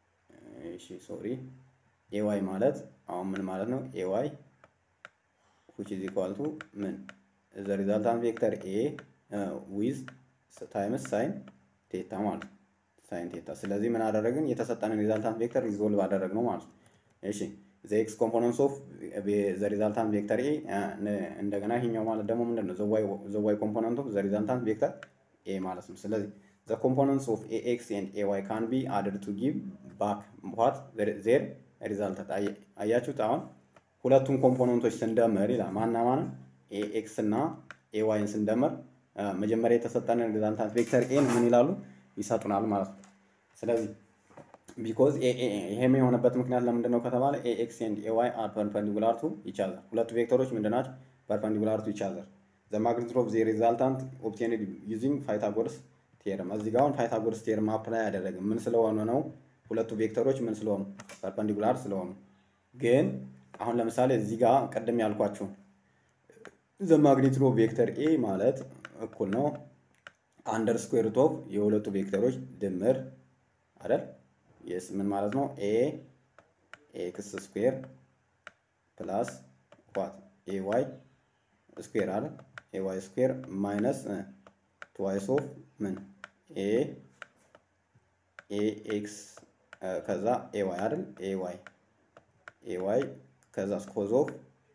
እሺ ሶሪ ኤዋይ ማለት አሁን ምን ማለት ነው? ኤዋይ which is equal to ምን the resultant vector a uh, with times sin ቴታ ማለት ነው። ሳይን ቴታ። ስለዚህ ምን አደረግን? የተሰጠንን ሪዛልታንት ቬክተር ሪዞልቭ አደረግነው ማለት ነው። እሺ ዘ ኤክስ ኮምፖነንትስ ኦፍ ዘ ሪዛልታንት ቬክተር ኤ እንደገና ይሄኛው ማለት ደግሞ ምንድን ነው? ዘ ዋይ ኮምፖነንት ኦፍ ዘ ሪዛልታንት ቬክተር ኤ ማለት ነው። ስለዚህ ዘ ኮምፖነንትስ ኦፍ ኤ ኤክስ ኤንድ ኤ ዋይ ካን ቢ አድድ ቱ ጊቭ ባክ ዋት ዜር ሪዛልታት። አያችሁት? አሁን ሁለቱን ኮምፖነንቶች ስንደምር ይላል ማና ማንን ኤ ኤክስ እና ኤ ዋይን ስንደምር መጀመሪያ የተሰጠንን ሪዛልታንት ቬክተር ኤን ምን ይላሉ ይሰጡናል ማለት ነው። ስለዚህ ቢኮዝ ይሄም የሆነበት ምክንያት ለምንድን ነው ከተባለ ኤ ኤክስ ኤንድ ኤ ዋይ አር ፐርፐንዲኩላር ቱ ኢች አዘር ሁለቱ ቬክተሮች ምንድን ናቸው? ፐርፐንዲኩላር ቱ ኢች አዘር ዘ ማግኒቱድ ኦፍ ዘ ሪዛልታንት ኦብቴንድ ዩዚንግ ፓይታጎረስ ቴርም። እዚህ ጋር አሁን ፓይታጎረስ ቴርም አፕላይ ያደረግን ምን ስለሆነ ነው? ሁለቱ ቬክተሮች ምን ስለሆኑ ፐርፐንዲኩላር ስለሆኑ። ግን አሁን ለምሳሌ እዚህ ጋር ቅድም ያልኳችሁ ዘ ማግኒቱድ ኦፍ ቬክተር ኤ ማለት እኩል ነው አንደር ስኩዌር ሩት ኦፍ የሁለቱ ቬክተሮች ድምር አይደል? የስ ምን ማለት ነው? ኤ ኤክስ ስኩዌር ፕላስ ዋት ኤ ዋይ ስኩዌር አይደል? ኤ ዋይ ስኩዌር ማይነስ ትዋይስ ኦፍ ምን ኤ ኤ ኤክስ ከዛ ኤ ዋይ አይደል? ኤ ዋይ ኤ ዋይ ከዛ ኮዝ ኦፍ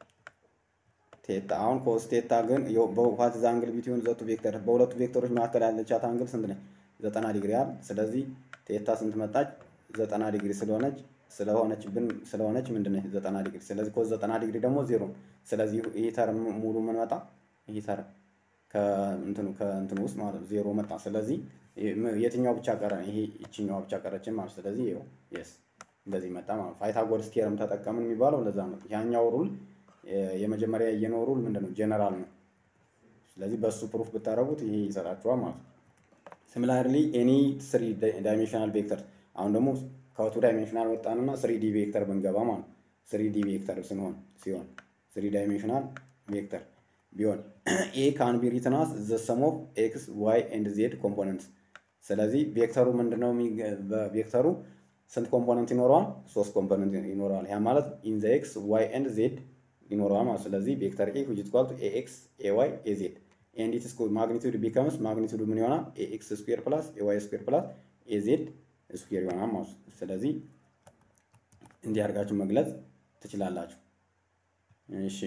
ቴታ አሁን ኮስ ቴታ ግን በዋት ዛ አንግል ቢትዊን ዘቱ ቬክተር በሁለቱ ቬክተሮች መካከል ያለቻት አንግል ስንት ነች? ዘጠና ዲግሪ አይደል? ስለዚህ ቴታ ስንት መጣች? ዘጠና ዲግሪ ስለሆነች ስለሆነች ብን ስለሆነች ምንድን ነች? ዘጠና ዲግሪ። ስለዚህ ኮስ ዘጠና ዲግሪ ደግሞ ዜሮ። ስለዚህ ይህ ተርም ሙሉ ምን መጣ? ይህ ተርም ከእንትኑ ከእንትኑ ውስጥ ማለት ዜሮ መጣ። ስለዚህ የትኛው ብቻ ቀረ? ይሄ ይችኛዋ ብቻ ቀረችን ማለት ስለዚህ ይኸው የስ እንደዚህ መጣ ማለት ፓይታጎረስ ቴርም ተጠቀምን የሚባለው ለዛ ነው። ያኛው ሩል የመጀመሪያ ያየነው ሩል ምንድን ነው? ጀነራል ነው። ስለዚህ በእሱ ፕሩፍ ብታደረጉት ይሄ ይሰጣችኋል ማለት ነው። ሲሚላርሊ ኤኒ ስሪ ዳይሜንሽናል ቬክተር አሁን ደግሞ ከቱ ዳይሜንሽናል ወጣንና ስሪ ዲ ቬክተር ብንገባ ማለት ነው። ስሪ ዲ ቬክተር ሲሆን ሲሆን ስሪ ዳይሜንሽናል ቬክተር ቢሆን ኤ ካን ቢ ሪትን አስ ዘ ሰም ኦፍ ኤክስ ዋይ ኤንድ ዜድ ኮምፖነንትስ። ስለዚህ ቬክተሩ ምንድነው? በቬክተሩ ስንት ኮምፖነንት ይኖረዋል? ሶስት ኮምፖነንት ይኖረዋል። ያ ማለት ኢን ዘ ኤክስ ዋይ ኤንድ ዜድ ይኖረዋል ማለት ስለዚህ ቬክተር ኤ which is equal to ax ay az and its magnitude becomes magnitude ምን ይሆናል ax ስኩዌር ፕላስ ay ስኩዌር ፕላስ az ስኩዌር ይሆናል ማለት ነው። ስለዚህ እንዲህ አድርጋችሁ መግለጽ ትችላላችሁ። እሺ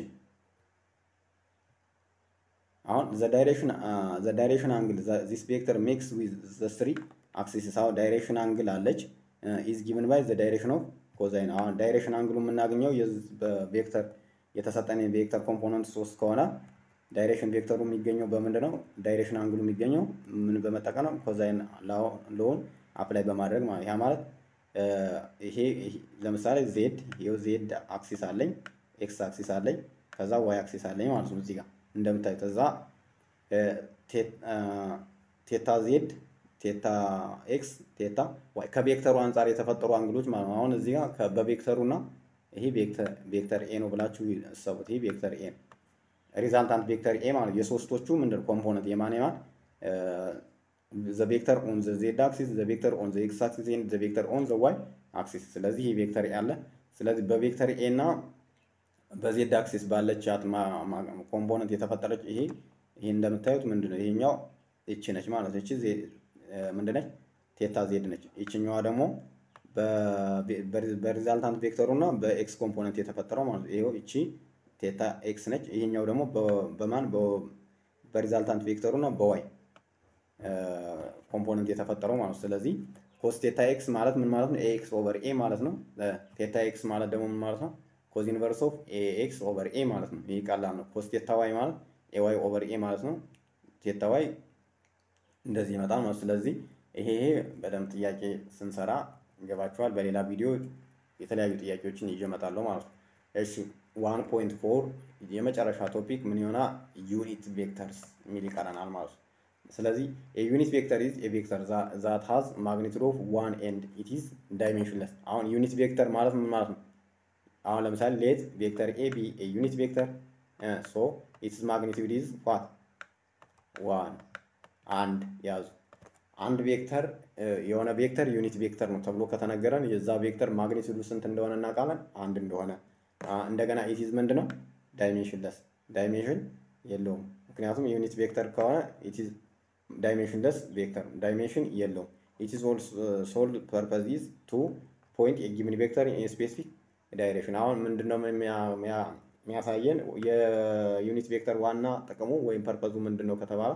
አሁን ዘ ዳይሬክሽን ዘ ዳይሬክሽን አንግል ዚስ ቬክተር ሜክስ ዊዝ ዘ ስሪ አክሲስ አሁን ዳይሬክሽን አንግል አለች ኢዝ ጊቭን ባይ ዘ ዳይሬክሽን ኦፍ ኮዛይን አሁን ዳይሬክሽን አንግሉ የምናገኘው በቬክተር የተሰጠን የቬክተር ኮምፖነንት ሶስት ከሆነ ዳይሬክሽን ቬክተሩ የሚገኘው በምንድን ነው? ዳይሬክሽን አንግሉ የሚገኘው ምን በመጠቀም ነው? ኮዛይን ሎውን አፕላይ በማድረግ ማለት ያ ማለት ይሄ ለምሳሌ ዜድ ይኸው ዜድ አክሲስ አለኝ፣ ኤክስ አክሲስ አለኝ፣ ከዛ ዋይ አክሲስ አለኝ ማለት ነው። እዚህ ጋር እንደምታዩት እዛ ቴታ ዜድ ቴታ ኤክስ ቴታ ዋይ ከቬክተሩ አንጻር የተፈጠሩ አንግሎች ማለት ነው። አሁን እዚህ ጋር በቬክተሩ እና ይሄ ቬክተር ኤ ነው ብላችሁ እሰቡት። ይሄ ቬክተር ኤ ነው። ሪዛልታንት ቬክተር ኤ ማለት የሶስቶቹ ምንድን ኮምፖነንት የማን የማን ዘ ቬክተር ኦን ዘ ዜድ አክሲስ ዘ ቬክተር ኦን ዘ ኤክስ አክሲስ ኤንድ ዘ ቬክተር ኦን ዘ ዋይ አክሲስ። ስለዚህ ይሄ ቬክተር ኤ አለ። ስለዚህ በቬክተር ኤ እና በዜድ አክሲስ ባለቻት ኮምፖነንት የተፈጠረች ይሄ ይሄ እንደምታዩት ምንድን ነው ይሄኛው ይቺ ነች ማለት ነው። ይቺ ምንድን ነች? ቴታ ዜድ ነች። ይችኛዋ ደግሞ በሪዛልታንት ቬክተሩ እና በኤክስ ኮምፖነንት የተፈጠረው ማለት ነው። ይኸው እቺ ቴታ ኤክስ ነች። ይሄኛው ደግሞ በማን በሪዛልታንት ቬክተሩ እና በዋይ ኮምፖነንት የተፈጠረው ማለት ነው። ስለዚህ ኮስ ቴታ ኤክስ ማለት ምን ማለት ነው? ኤ ኤክስ ኦቨር ኤ ማለት ነው። ቴታ ኤክስ ማለት ደግሞ ምን ማለት ነው? ኮዝ ኢንቨርስ ኦፍ ኤ ኤክስ ኦቨር ኤ ማለት ነው። ይህ ቀላል ነው። ኮስ ቴታ ዋይ ማለት ኤ ዋይ ኦቨር ኤ ማለት ነው። ቴታ ዋይ እንደዚህ ይመጣል ማለት ስለዚህ ይሄ ይሄ በደንብ ጥያቄ ስንሰራ ይገባችኋል። በሌላ ቪዲዮ የተለያዩ ጥያቄዎችን ይዤ እመጣለሁ ማለት ነው። እሺ ዋን ፖይንት ፎር የመጨረሻ ቶፒክ ምን ይሆና ዩኒት ቬክተርስ የሚል ይቀረናል ማለት ነው። ስለዚህ የዩኒት ቬክተር ኢዝ የቬክተር ዛት ሃዝ ማግኒቱድ ኦፍ ዋን ኤንድ ኢት ኢዝ ዳይሜንሽንለስ። አሁን ዩኒት ቬክተር ማለት ምን ማለት ነው? አሁን ለምሳሌ ሌት ቬክተር ኤ ቢ ዩኒት ቬክተር ሶ ኢትስ ማግኒቱድ ኢዝ ዋት ዋን አንድ ያዙ አንድ ቬክተር የሆነ ቬክተር ዩኒት ቬክተር ነው ተብሎ ከተነገረን የዛ ቬክተር ማግኒቱዱ ስንት እንደሆነ እናውቃለን። አንድ እንደሆነ እንደገና ኢቲዝ ምንድን ነው ዳይሜንሽንለስ ዳይሜንሽን የለውም። ምክንያቱም ዩኒት ቬክተር ከሆነ ኢትዝ ዳይሜንሽንለስ ቬክተር ዳይሜንሽን የለውም። ኢትዝ ኦል ሶል ፐርፐዝ ኢዝ ቱ ፖይንት የጊቭን ቬክተር ኢን ስፔሲፊክ ዳይሬክሽን። አሁን ምንድነው የሚያሳየን የዩኒት ቬክተር ዋና ጥቅሙ ወይም ፐርፐዙ ምንድነው ከተባለ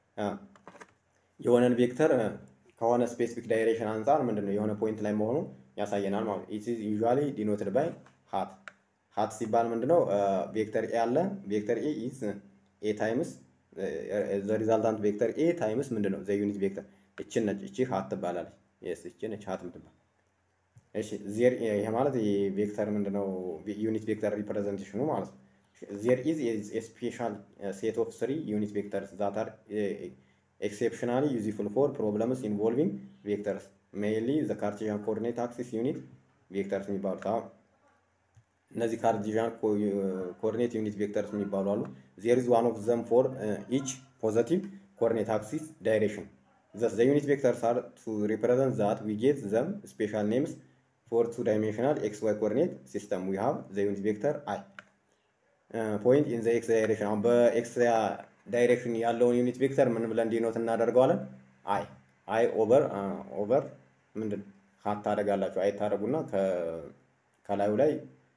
የሆነን ቬክተር ከሆነ ስፔሲፊክ ዳይሬክሽን አንጻር ምንድነው የሆነ ፖይንት ላይ መሆኑ ያሳየናል ማለት ነው። ኢት ኢዝ ዩዥዋሊ ዲኖትድ ባይ ሃት ሃት ሲባል ምንድነው ቬክተር ኤ አለ ቬክተር ኤ ኢዝ ኤ ታይምስ ዘ ሪዛልታንት ቬክተር ኤ ታይምስ ምንድነው ዘ ዩኒት ቬክተር እችን ነች እቺ ሃት ትባላለች። የስ እቺ ነች ሃት ምትባል። እሺ ዜር ይሄ ማለት የቬክተር ምንድነው ዩኒት ቬክተር ሪፕሬዘንቴሽኑ ማለት ነው። ዜር ኢዝ ኤ ስፔሻል ሴት ኦፍ ስሪ ዩኒት ቬክተርስ ዛት አር ኤክሴፕሽናሊ ዩዝፉል ፎር ፕሮብለምስ ኢንቮልቪንግ ቬክተርስ ሜይንሊ ዘ ካርቴዥያን ኮኦርዲኔት አክሲስ ዩኒት ቬክተርስ የሚባሉት አሁን እነዚህ ካርቴዥያን ኮኦርዲኔት ዩኒት ቬክተርስ የሚባሉ አሉ። ዜር ኢዝ ዋን ኦፍ ዘም ፎር ኢች ፖዘቲቭ ኮኦርዲኔት አክሲስ ዳይሬክሽን ዘስ ዘ ዩኒት ቬክተርስ አር ቱ ሪፕሬዘንት ዛት ዊ ጌት ዘም ስፔሻል ኔምስ ፎር ቱ ዳይሜንሽናል ኤክስ ዋይ ኮኦርዲኔት ሲስተም ዊ ሃቭ ዘ ዩኒት ቬክተር አይ ፖይንት ኢን ዘ ኤክስ ዳይሬክሽን አሁን በኤክስ ዳይሬክሽን ያለውን ዩኒት ቬክተር ምን ብለን ዲኖት እናደርገዋለን? አይ አይ ኦቨር ኦቨር ምንድን ሀት ታደርጋላችሁ። አይ ታደርጉና ከላዩ ላይ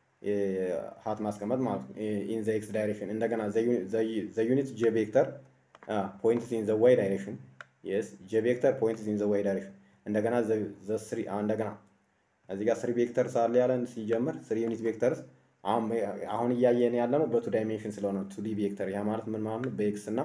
ሀት ማስቀመጥ ማለት ነው። ኢን ዘ ኤክስ ዳይሬክሽን እንደገና ዘ ዩኒት ጄ ቬክተር ፖይንት ኢን ዘ ዋይ ዳይሬክሽን የስ ጄ ቬክተር ፖይንት ኢን ዘ ዋይ ዳይሬክሽን እንደገና ዘ ስሪ እንደገና እዚህ ጋር ስሪ ቬክተርስ አለ ያለን ሲጀምር ስሪ ዩኒት ቬክተርስ አሁን እያየን ያለ ነው በቱ ዳይሜንሽን ስለሆነ ቱ ዲ ቬክተር ያ ማለት ምን ማለት ነው? በኤክስ እና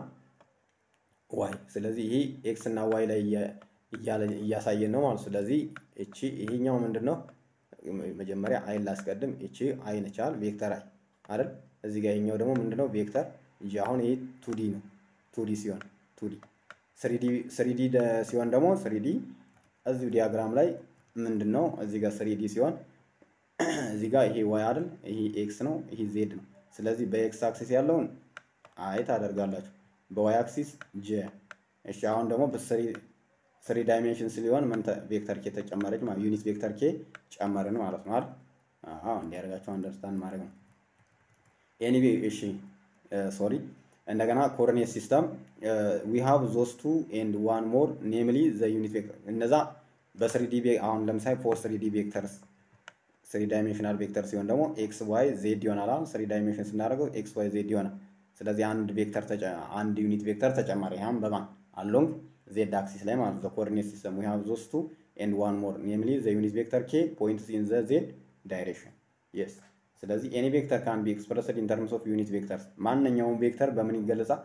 ዋይ። ስለዚህ ይሄ ኤክስ እና ዋይ ላይ እያሳየን ነው ማለት ስለዚህ እቺ ይሄኛው ምንድን ነው? መጀመሪያ አይን ላስቀድም። እቺ አይ ነቻል ቬክተር አይ አይደል? እዚህ ጋር ይሄኛው ደግሞ ምንድነው? ቬክተር እንጂ አሁን ይሄ ቱዲ ነው። ቱዲ ሲሆን ቱዲ ስሪዲ ሲሆን ደግሞ ስሪዲ እዚሁ ዲያግራም ላይ ምንድን ነው? እዚህ ጋር ስሪዲ ሲሆን እዚህ ጋር ይሄ ዋይ አይደል? ይሄ ኤክስ ነው፣ ይሄ ዜድ ነው። ስለዚህ በኤክስ አክሲስ ያለውን አይ ታደርጋላችሁ፣ በዋይ አክሲስ ጄ። እሺ አሁን ደግሞ በስሪ ስሪ ዳይሜንሽን ሲሆን ምን ቬክተር ኬ ተጨመረች ማለት ዩኒት ቬክተር ኬ ጨመርን ማለት ነው አይደል? አዎ እንዲያደርጋችሁ አንደርስታንድ ማድረግ ነው። ኤኒዌ እሺ ሶሪ እንደገና ኮኦርዲኔት ሲስተም ዊ ሃቭ ዞስ ቱ ኤንድ ዋን ሞር ኔምሊ ዘ ዩኒት ቬክተር እነዛ በስሪዲ አሁን ለምሳሌ ፎር ስሪዲ ቬክተርስ ስሪ ዳይሜንሽናል ቬክተር ሲሆን ደግሞ ኤክስ ዋይ ዜድ ይሆናል። አሁን ስሪ ዳይሜንሽን ስናደርገው ኤክስ ዋይ ዜድ ይሆናል። ስለዚህ አንድ ቬክተር አንድ ዩኒት ቬክተር ተጨማሪ ያም በማን አሎንግ ዜድ አክሲስ ላይ ማለት ነው። ኮኦርዲኔት ሲስተም ዊ ሃቭ ዞስ ቱ ኤንድ ዋን ሞር ኔምሊ ዘ ዩኒት ቬክተር ኬ ፖይንትስ ኢን ዘ ዜድ ዳይሬክሽን የስ። ስለዚህ ኤኒ ቬክተር ካን ቢ ኤክስፕረስድ ኢን ተርምስ ኦፍ ዩኒት ቬክተርስ ማንኛውም ቬክተር በምን ይገለጻል?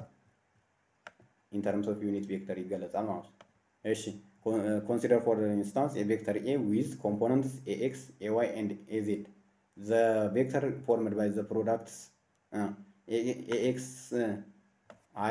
ኢን ተርምስ ኦፍ ዩኒት ቬክተር ይገለጻል ማለት ነው። እሺ consider for instance a vector A with components ax, ay, and az. The vector formed by the products uh, ax uh, i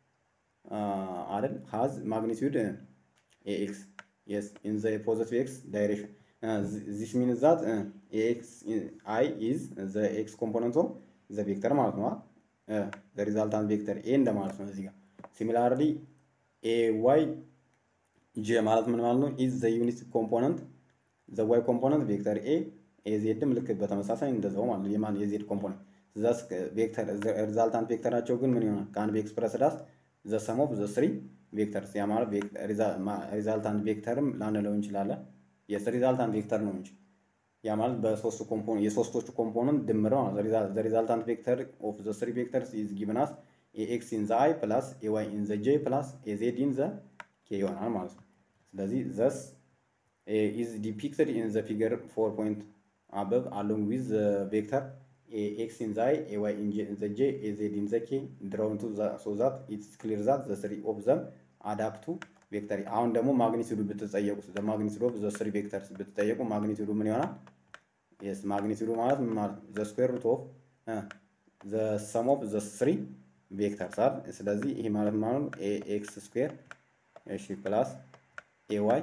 uh, has magnitude uh, ax. Yes, in the positive x direction. Uh, this means that uh, ax i is the x component of the vector ማለት ነው። uh, the resultant vector a እንደማለት ነው እዚህ ጋር similarly ay ጄ ማለት ምን ማለት ነው? ኢዝ ዘ ዩኒት ኮምፖነንት ዘ ዋይ ኮምፖነንት ቬክተር ኤ ኤዜድም ልክ በተመሳሳይ እንደዛው ማለት ነው። የማን የዜድ ኮምፖነንት ዘስ ቬክተር ሪዛልታንት ቬክተራቸው ግን ምን ይሆናል? ካን ቢ ኤክስፕረስ ዳስ ዘ ሰም ኦፍ ዘ ስሪ ቬክተርስ። ያ ማለት ሪዛልታንት ቬክተርም ላንለው እንችላለን። የስ ሪዛልታንት ቬክተር ነው እንጂ ያ ማለት በሶስቱ ኮምፖነንት የሶስቶቹ ኮምፖነንት ድምር ነው። ዘ ሪዛልታንት ቬክተር ኦፍ ዘ ስሪ ቬክተርስ ኢዝ ጊቭን አስ ኤክስ ኢን ዘ አይ ፕላስ ኤዋይ ኢን ዘ ጄ ፕላስ ኤዜድ ኢን ዘ ኬ ይሆናል ማለት ነው። ስለዚህ ዘስ ኢዝ ዲፒክትድ ኢን ዘ ፊገር ፎር ፖይንት አበብ አሎንግ ዊዝ ቬክተር ኤክስ ኢን ዘ አይ ኤዋይ ኢን ዘ ጄ ኤዜድ ኢን ዘ ኬ ድራውን ቱ ሶ ዛት ኢትስ ክሊር ዛት ዘ ስሪ ኦፍ ዘም አዳፕቱ ቬክተር። አሁን ደግሞ ማግኒቱዱ ብትጠየቁ ዘ ማግኒቱድ ኦፍ ዘ ስሪ ቬክተርስ ብትጠየቁ ማግኒቱዱ ምን ይሆናል? የስ ማግኒቱዱ ማለት ምን ማለት ዘ ስኩዌር ሩት ኦፍ ዘ ሰም ኦፍ ዘ ስሪ ቬክተርስ አይደል? ስለዚህ ይሄ ማለት ማለት ነው ኤክስ ስኩዌር እሺ ፕላስ ኤዋይ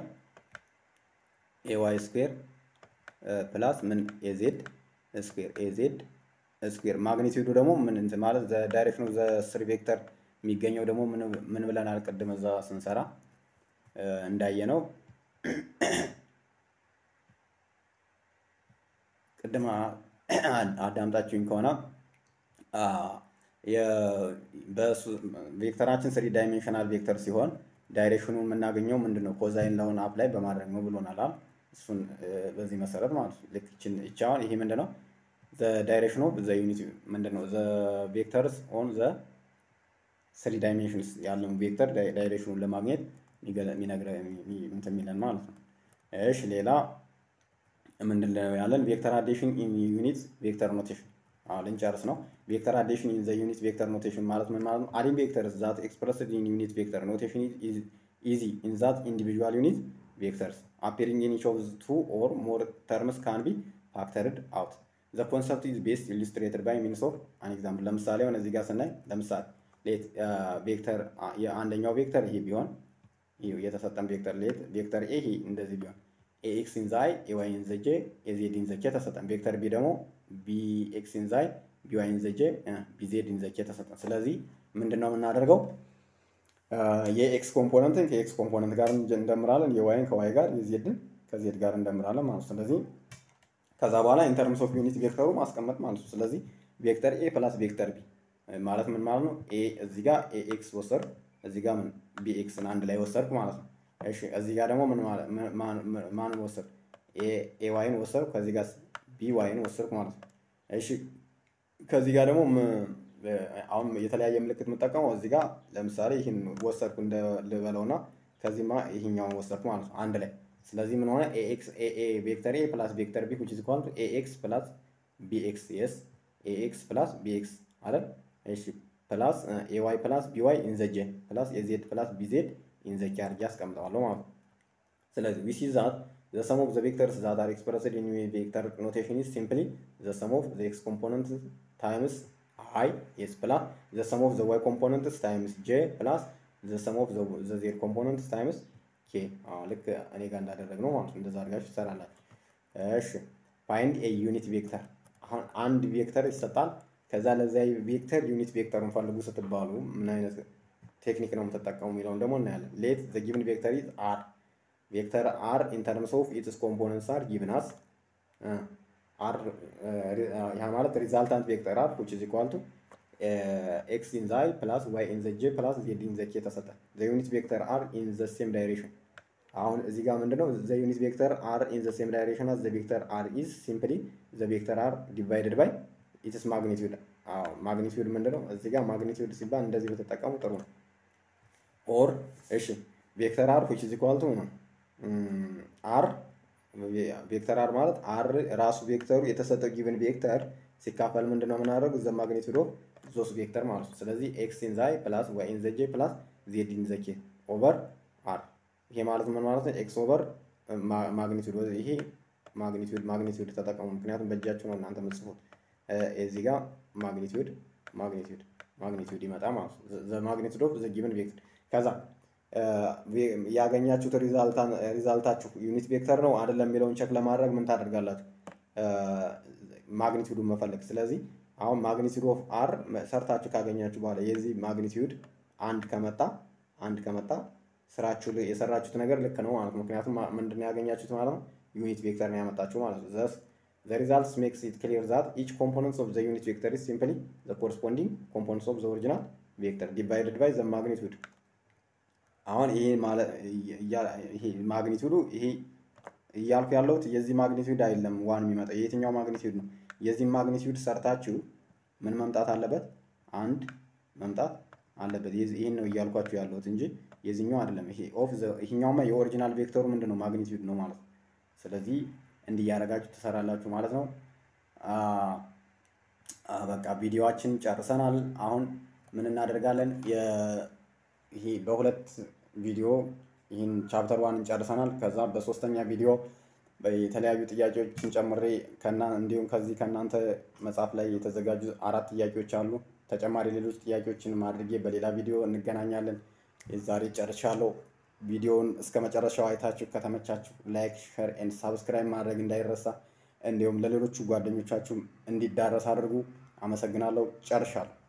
ኤዋይ ስኩዌር ፕላስ ምን ኤዜድ ስኩዌር ኤዜድ ስኩዌር ማግኒቲዩዱ ደግሞ ምን እንትን ማለት ዘ ዳይሬክሽን ኦፍ ዘ ስሪ ቬክተር የሚገኘው ደግሞ ምን ብለናል? ቅድም እዛ ስንሰራ እንዳየነው ቅድም አዳምጣችሁኝ ከሆነ ቬክተራችን ስሪ ዳይሜንሽናል ቬክተር ሲሆን ዳይሬክሽኑ የምናገኘው ምንድን ነው? ኮዛይን ለሆነ አፕላይ በማድረግ ነው ብሎናል። እሱን በዚህ መሰረት ማለት ነው። ልክ ይቺ አሁን ይሄ ምንድን ነው? ዳይሬክሽን ኦፍ ዘ ዩኒት ምንድን ነው? ዘ ቬክተርስ ኦን ዘ ስሪ ዳይሜንሽንስ ያለውን ቬክተር ዳይሬክሽኑን ለማግኘት የሚነግረ እንትን የሚለን ማለት ነው። እሺ ሌላ ምንድን ነው ያለን? ቬክተር አዴሽን ኢን ዩኒት ቬክተር ኖቴሽን አሁን ልንጨርስ ነው። ቬክተር አዴሽን ኢን ዘ ዩኒት ቬክተር ኖቴሽን ማለት ምን ማለት ነው? አዲንግ ቬክተርስ ዛት ኤክስፕረስድ ኢን ዩኒት ቬክተር ኖቴሽን ኢዚ ኢን ዛት ኢንዲቪዥዋል ዩኒት ቬክተርስ አፒሪንግ ኢን ኢች ኦፍ ቱ ኦር ሞር ተርምስ ካን ቢ ፋክተርድ አውት ዘ ኮንሰፕት ኢዝ ቤስት ኢሉስትሬትድ ባይ ሚንስ ኦፍ አን ኤግዛምፕል። ለምሳሌ ሆነ እዚህ ጋር ስናይ ለምሳሌ ሌት ቬክተር የአንደኛው ቬክተር ይሄ ቢሆን የተሰጠን ቬክተር ሌት ቬክተር ኤ ይሄ እንደዚህ ቢሆን ኤኤክስ ኢን ዛይ ኤዋይ ኢን ዘ ጄ ኤዜድ ኢን ዘ ኬ ተሰጠን። ቬክተር ቢ ደግሞ ቢኤክስ ኢን ዛይ ቢዋይ ኢን ዘ ጄ ቢዜድ ኢን ዘ ኬ ተሰጠን። ስለዚህ ምንድን ነው የምናደርገው? የኤክስ ኮምፖነንትን ከኤክስ ኮምፖነንት ጋር እንደምራለን፣ የዋይን ከዋይ ጋር፣ የዜድን ከዜድ ጋር እንደምራለን ማለት ነው። ስለዚህ ከዛ በኋላ ኢንተርምስ ኦፍ ዩኒት ቬክተሩ ማስቀመጥ ማለት ነው። ስለዚህ ቬክተር ኤ ፕላስ ቬክተር ቢ ማለት ምን ማለት ነው? ኤ እዚህ ጋር ኤኤክስ ወሰድኩ፣ እዚህ ጋር ምን ቢኤክስን አንድ ላይ ወሰድኩ ማለት ነው። እሺ እዚህ ጋር ደግሞ ምን ማለት ማንን ወሰድኩ? ኤ ዋይን ወሰድኩ፣ ከዚህ ጋር ቢ ዋይን ወሰድኩ ማለት ነው። እሺ ከዚህ ጋር ደግሞ አሁን የተለያየ ምልክት የምጠቀመው እዚህ ጋር ለምሳሌ ይህን ወሰድኩ ልበለውና ከዚህማ ይህኛውን ወሰድኩ ማለት ነው አንድ ላይ ስለዚህ ምን ሆነ ኤኤክስ ኤኤ ቬክተር ኤ ፕላስ ቬክተር ቢ which is equal to ኤኤክስ ፕላስ ቢኤክስ የስ ኤኤክስ ፕላስ ቢኤክስ አይደል? እሺ ፕላስ ኤዋይ ፕላስ ቢዋይ ኢን ዘ ጄ ፕላስ ኤዜድ ፕላስ ቢዜድ ኢን ዘ ኬ አድርጌ አስቀምጠዋለሁ ማለት ነው። ስለዚህ ዊ ሲ ዛት ዘ ሰም ኦፍ ዘ ቬክተርስ ዛት አር ኤክስፕረስድ ኢን ቬክተር ኖቴሽን ኢዝ ሲምፕሊ ዘ ሰም ኦፍ ዘ ኤክስ ኮምፖነንት ታይምስ አይ ኤስ ፕላስ ዘ ሰም ኦፍ ዘ ዋይ ኮምፖነንትስ ታይምስ ጄ ፕላስ ዘ ሰም ኦፍ ዘ ዜድ ኮምፖነንትስ ታይምስ ኬ ልክ እኔ ጋር እንዳደረግ ነው ማለት ነው። እንደዛ አድርጋችሁ ትሰራላችሁ። እሺ ፋይንድ ኤ ዩኒት ቬክተር። አሁን አንድ ቬክተር ይሰጣል። ከዛ ለዚያ ቬክተር ዩኒት ቬክተሩን ፈልጉ ስትባሉ ምን አይነት ቴክኒክ ነው የምትጠቀሙ የሚለውን ደግሞ እናያለን። ሌት ዘ ጊቭን ቬክተር ኢዝ አር ቬክተር አር ኢን ተርምስ ኦፍ ኢትስ ኮምፖነንትስ አር ጊቭን አስ አር ያ ማለት ሪዛልታንት ቬክተር አር which is equal to ኤክስ ኢን ዛይ ፕላስ ዋይ ኢን ዘ ጄ ፕላስ ዜድ ኢን ዘ ኬ ተሰጠ። ዘ ዩኒት ቬክተር አር ኢን ዘ ሴም ዳይሬክሽን አሁን እዚህ ጋር ምንድነው ዘ ዩኒት ቬክተር አር ኢን ዘ ሴም ዳይሬክሽን አስ ዘ ቬክተር አር ኢዝ ሲምፕሊ ዘ ቬክተር አር ዲቫይድድ ባይ ኢትስ ማግኒቲዩድ። አዎ ማግኒቲዩድ ምንድነው እዚህ ጋር ማግኒቲዩድ ሲባል እንደዚህ በተጠቀሙ ጥሩ ነው። ኦር እሺ ቬክተር አር which is equal to አር ቬክተር አር ማለት አር ራሱ ቬክተሩ የተሰጠው ጊቭን ቬክተር ሲካፈል ምንድነው የምናደርገው ዘ ማግኒቲዩድ ኦፍ ዞስ ቬክተር ማለት ነው። ስለዚህ ኤክስ ኢን ዛይ ፕላስ ዋይ ኢን ዘ ጄ ፕላስ ዜድ ኢን ዘ ኬ ኦቨር አር ይሄ ማለት ምን ማለት ነው? ኤክስ ኦቨር ማግኒቱድ ይሄ ማግኒቱድ ማግኒቱድ ተጠቀሙ። ምክንያቱም በእጃችሁ ነው እናንተ የምትጽፉት። እዚህ ጋር ማግኒቱድ ማግኒቱድ ማግኒቱድ ይመጣ ማለት ነው። ዘ ማግኒቱድ ኦፍ ዘ ጊቭን ቬክተር ከዛ ያገኛችሁት ሪዛልታችሁ ዩኒት ቬክተር ነው አይደለም የሚለውን ቸክ ለማድረግ ምን ታደርጋላችሁ? ማግኒቱዱን መፈለግ። ስለዚህ አሁን ማግኒቱድ ኦፍ አር ሰርታችሁ ካገኛችሁ በኋላ የዚህ ማግኒቱድ አንድ ከመጣ አንድ ከመጣ ስራችሁ የሰራችሁት ነገር ልክ ነው ማለት ነው። ምክንያቱም ምንድን ያገኛችሁት ማለት ነው ዩኒት ቬክተር ነው ያመጣችሁ ማለት ነው። ዘስ ዘ ሪዛልትስ ሜክስ ኢት ክሊር ዛት ኢች ኮምፖነንትስ ኦፍ ዘ ዩኒት ቬክተር ኢዝ ሲምፕሊ ዘ ኮረስፖንዲንግ ኮምፖነንትስ ኦፍ ዘ ኦሪጂናል ቬክተር ዲቫይድድ ባይ ዘ ማግኒቱድ። አሁን ይሄ ማለት ይሄ ማግኒቱዱ ይሄ እያልኩ ያለሁት የዚህ ማግኒቱድ አይደለም ዋን የሚመጣው የየትኛው ማግኒቱድ ነው? የዚህ ማግኒቱድ ሰርታችሁ ምን መምጣት አለበት? አንድ መምጣት አለበት። ይህን ነው እያልኳችሁ ያለሁት እንጂ የዚህኛው አይደለም። ይሄ ኦፍ ይሄኛውማ የኦሪጂናል ቬክተሩ ምንድን ነው ማግኒቱድ ነው ማለት ነው። ስለዚህ እንዲህ እያደረጋችሁ ትሰራላችሁ ማለት ነው። በቃ ቪዲዮዋችን ጨርሰናል። አሁን ምን እናደርጋለን? ይሄ በሁለት ቪዲዮ ይህን ቻፕተር ዋንን ጨርሰናል። ከዛ በሶስተኛ ቪዲዮ የተለያዩ ጥያቄዎችን ጨምሬ ከና እንዲሁም ከዚህ ከእናንተ መጽሐፍ ላይ የተዘጋጁ አራት ጥያቄዎች አሉ። ተጨማሪ ሌሎች ጥያቄዎችን አድርጌ በሌላ ቪዲዮ እንገናኛለን። የዛሬ ጨርሻለሁ። ቪዲዮውን እስከ መጨረሻው አይታችሁ ከተመቻችሁ ላይክ፣ ሸር ኤንድ ሳብስክራይብ ማድረግ እንዳይረሳ፣ እንዲሁም ለሌሎቹ ጓደኞቻችሁ እንዲዳረስ አድርጉ። አመሰግናለሁ። ጨርሻለሁ።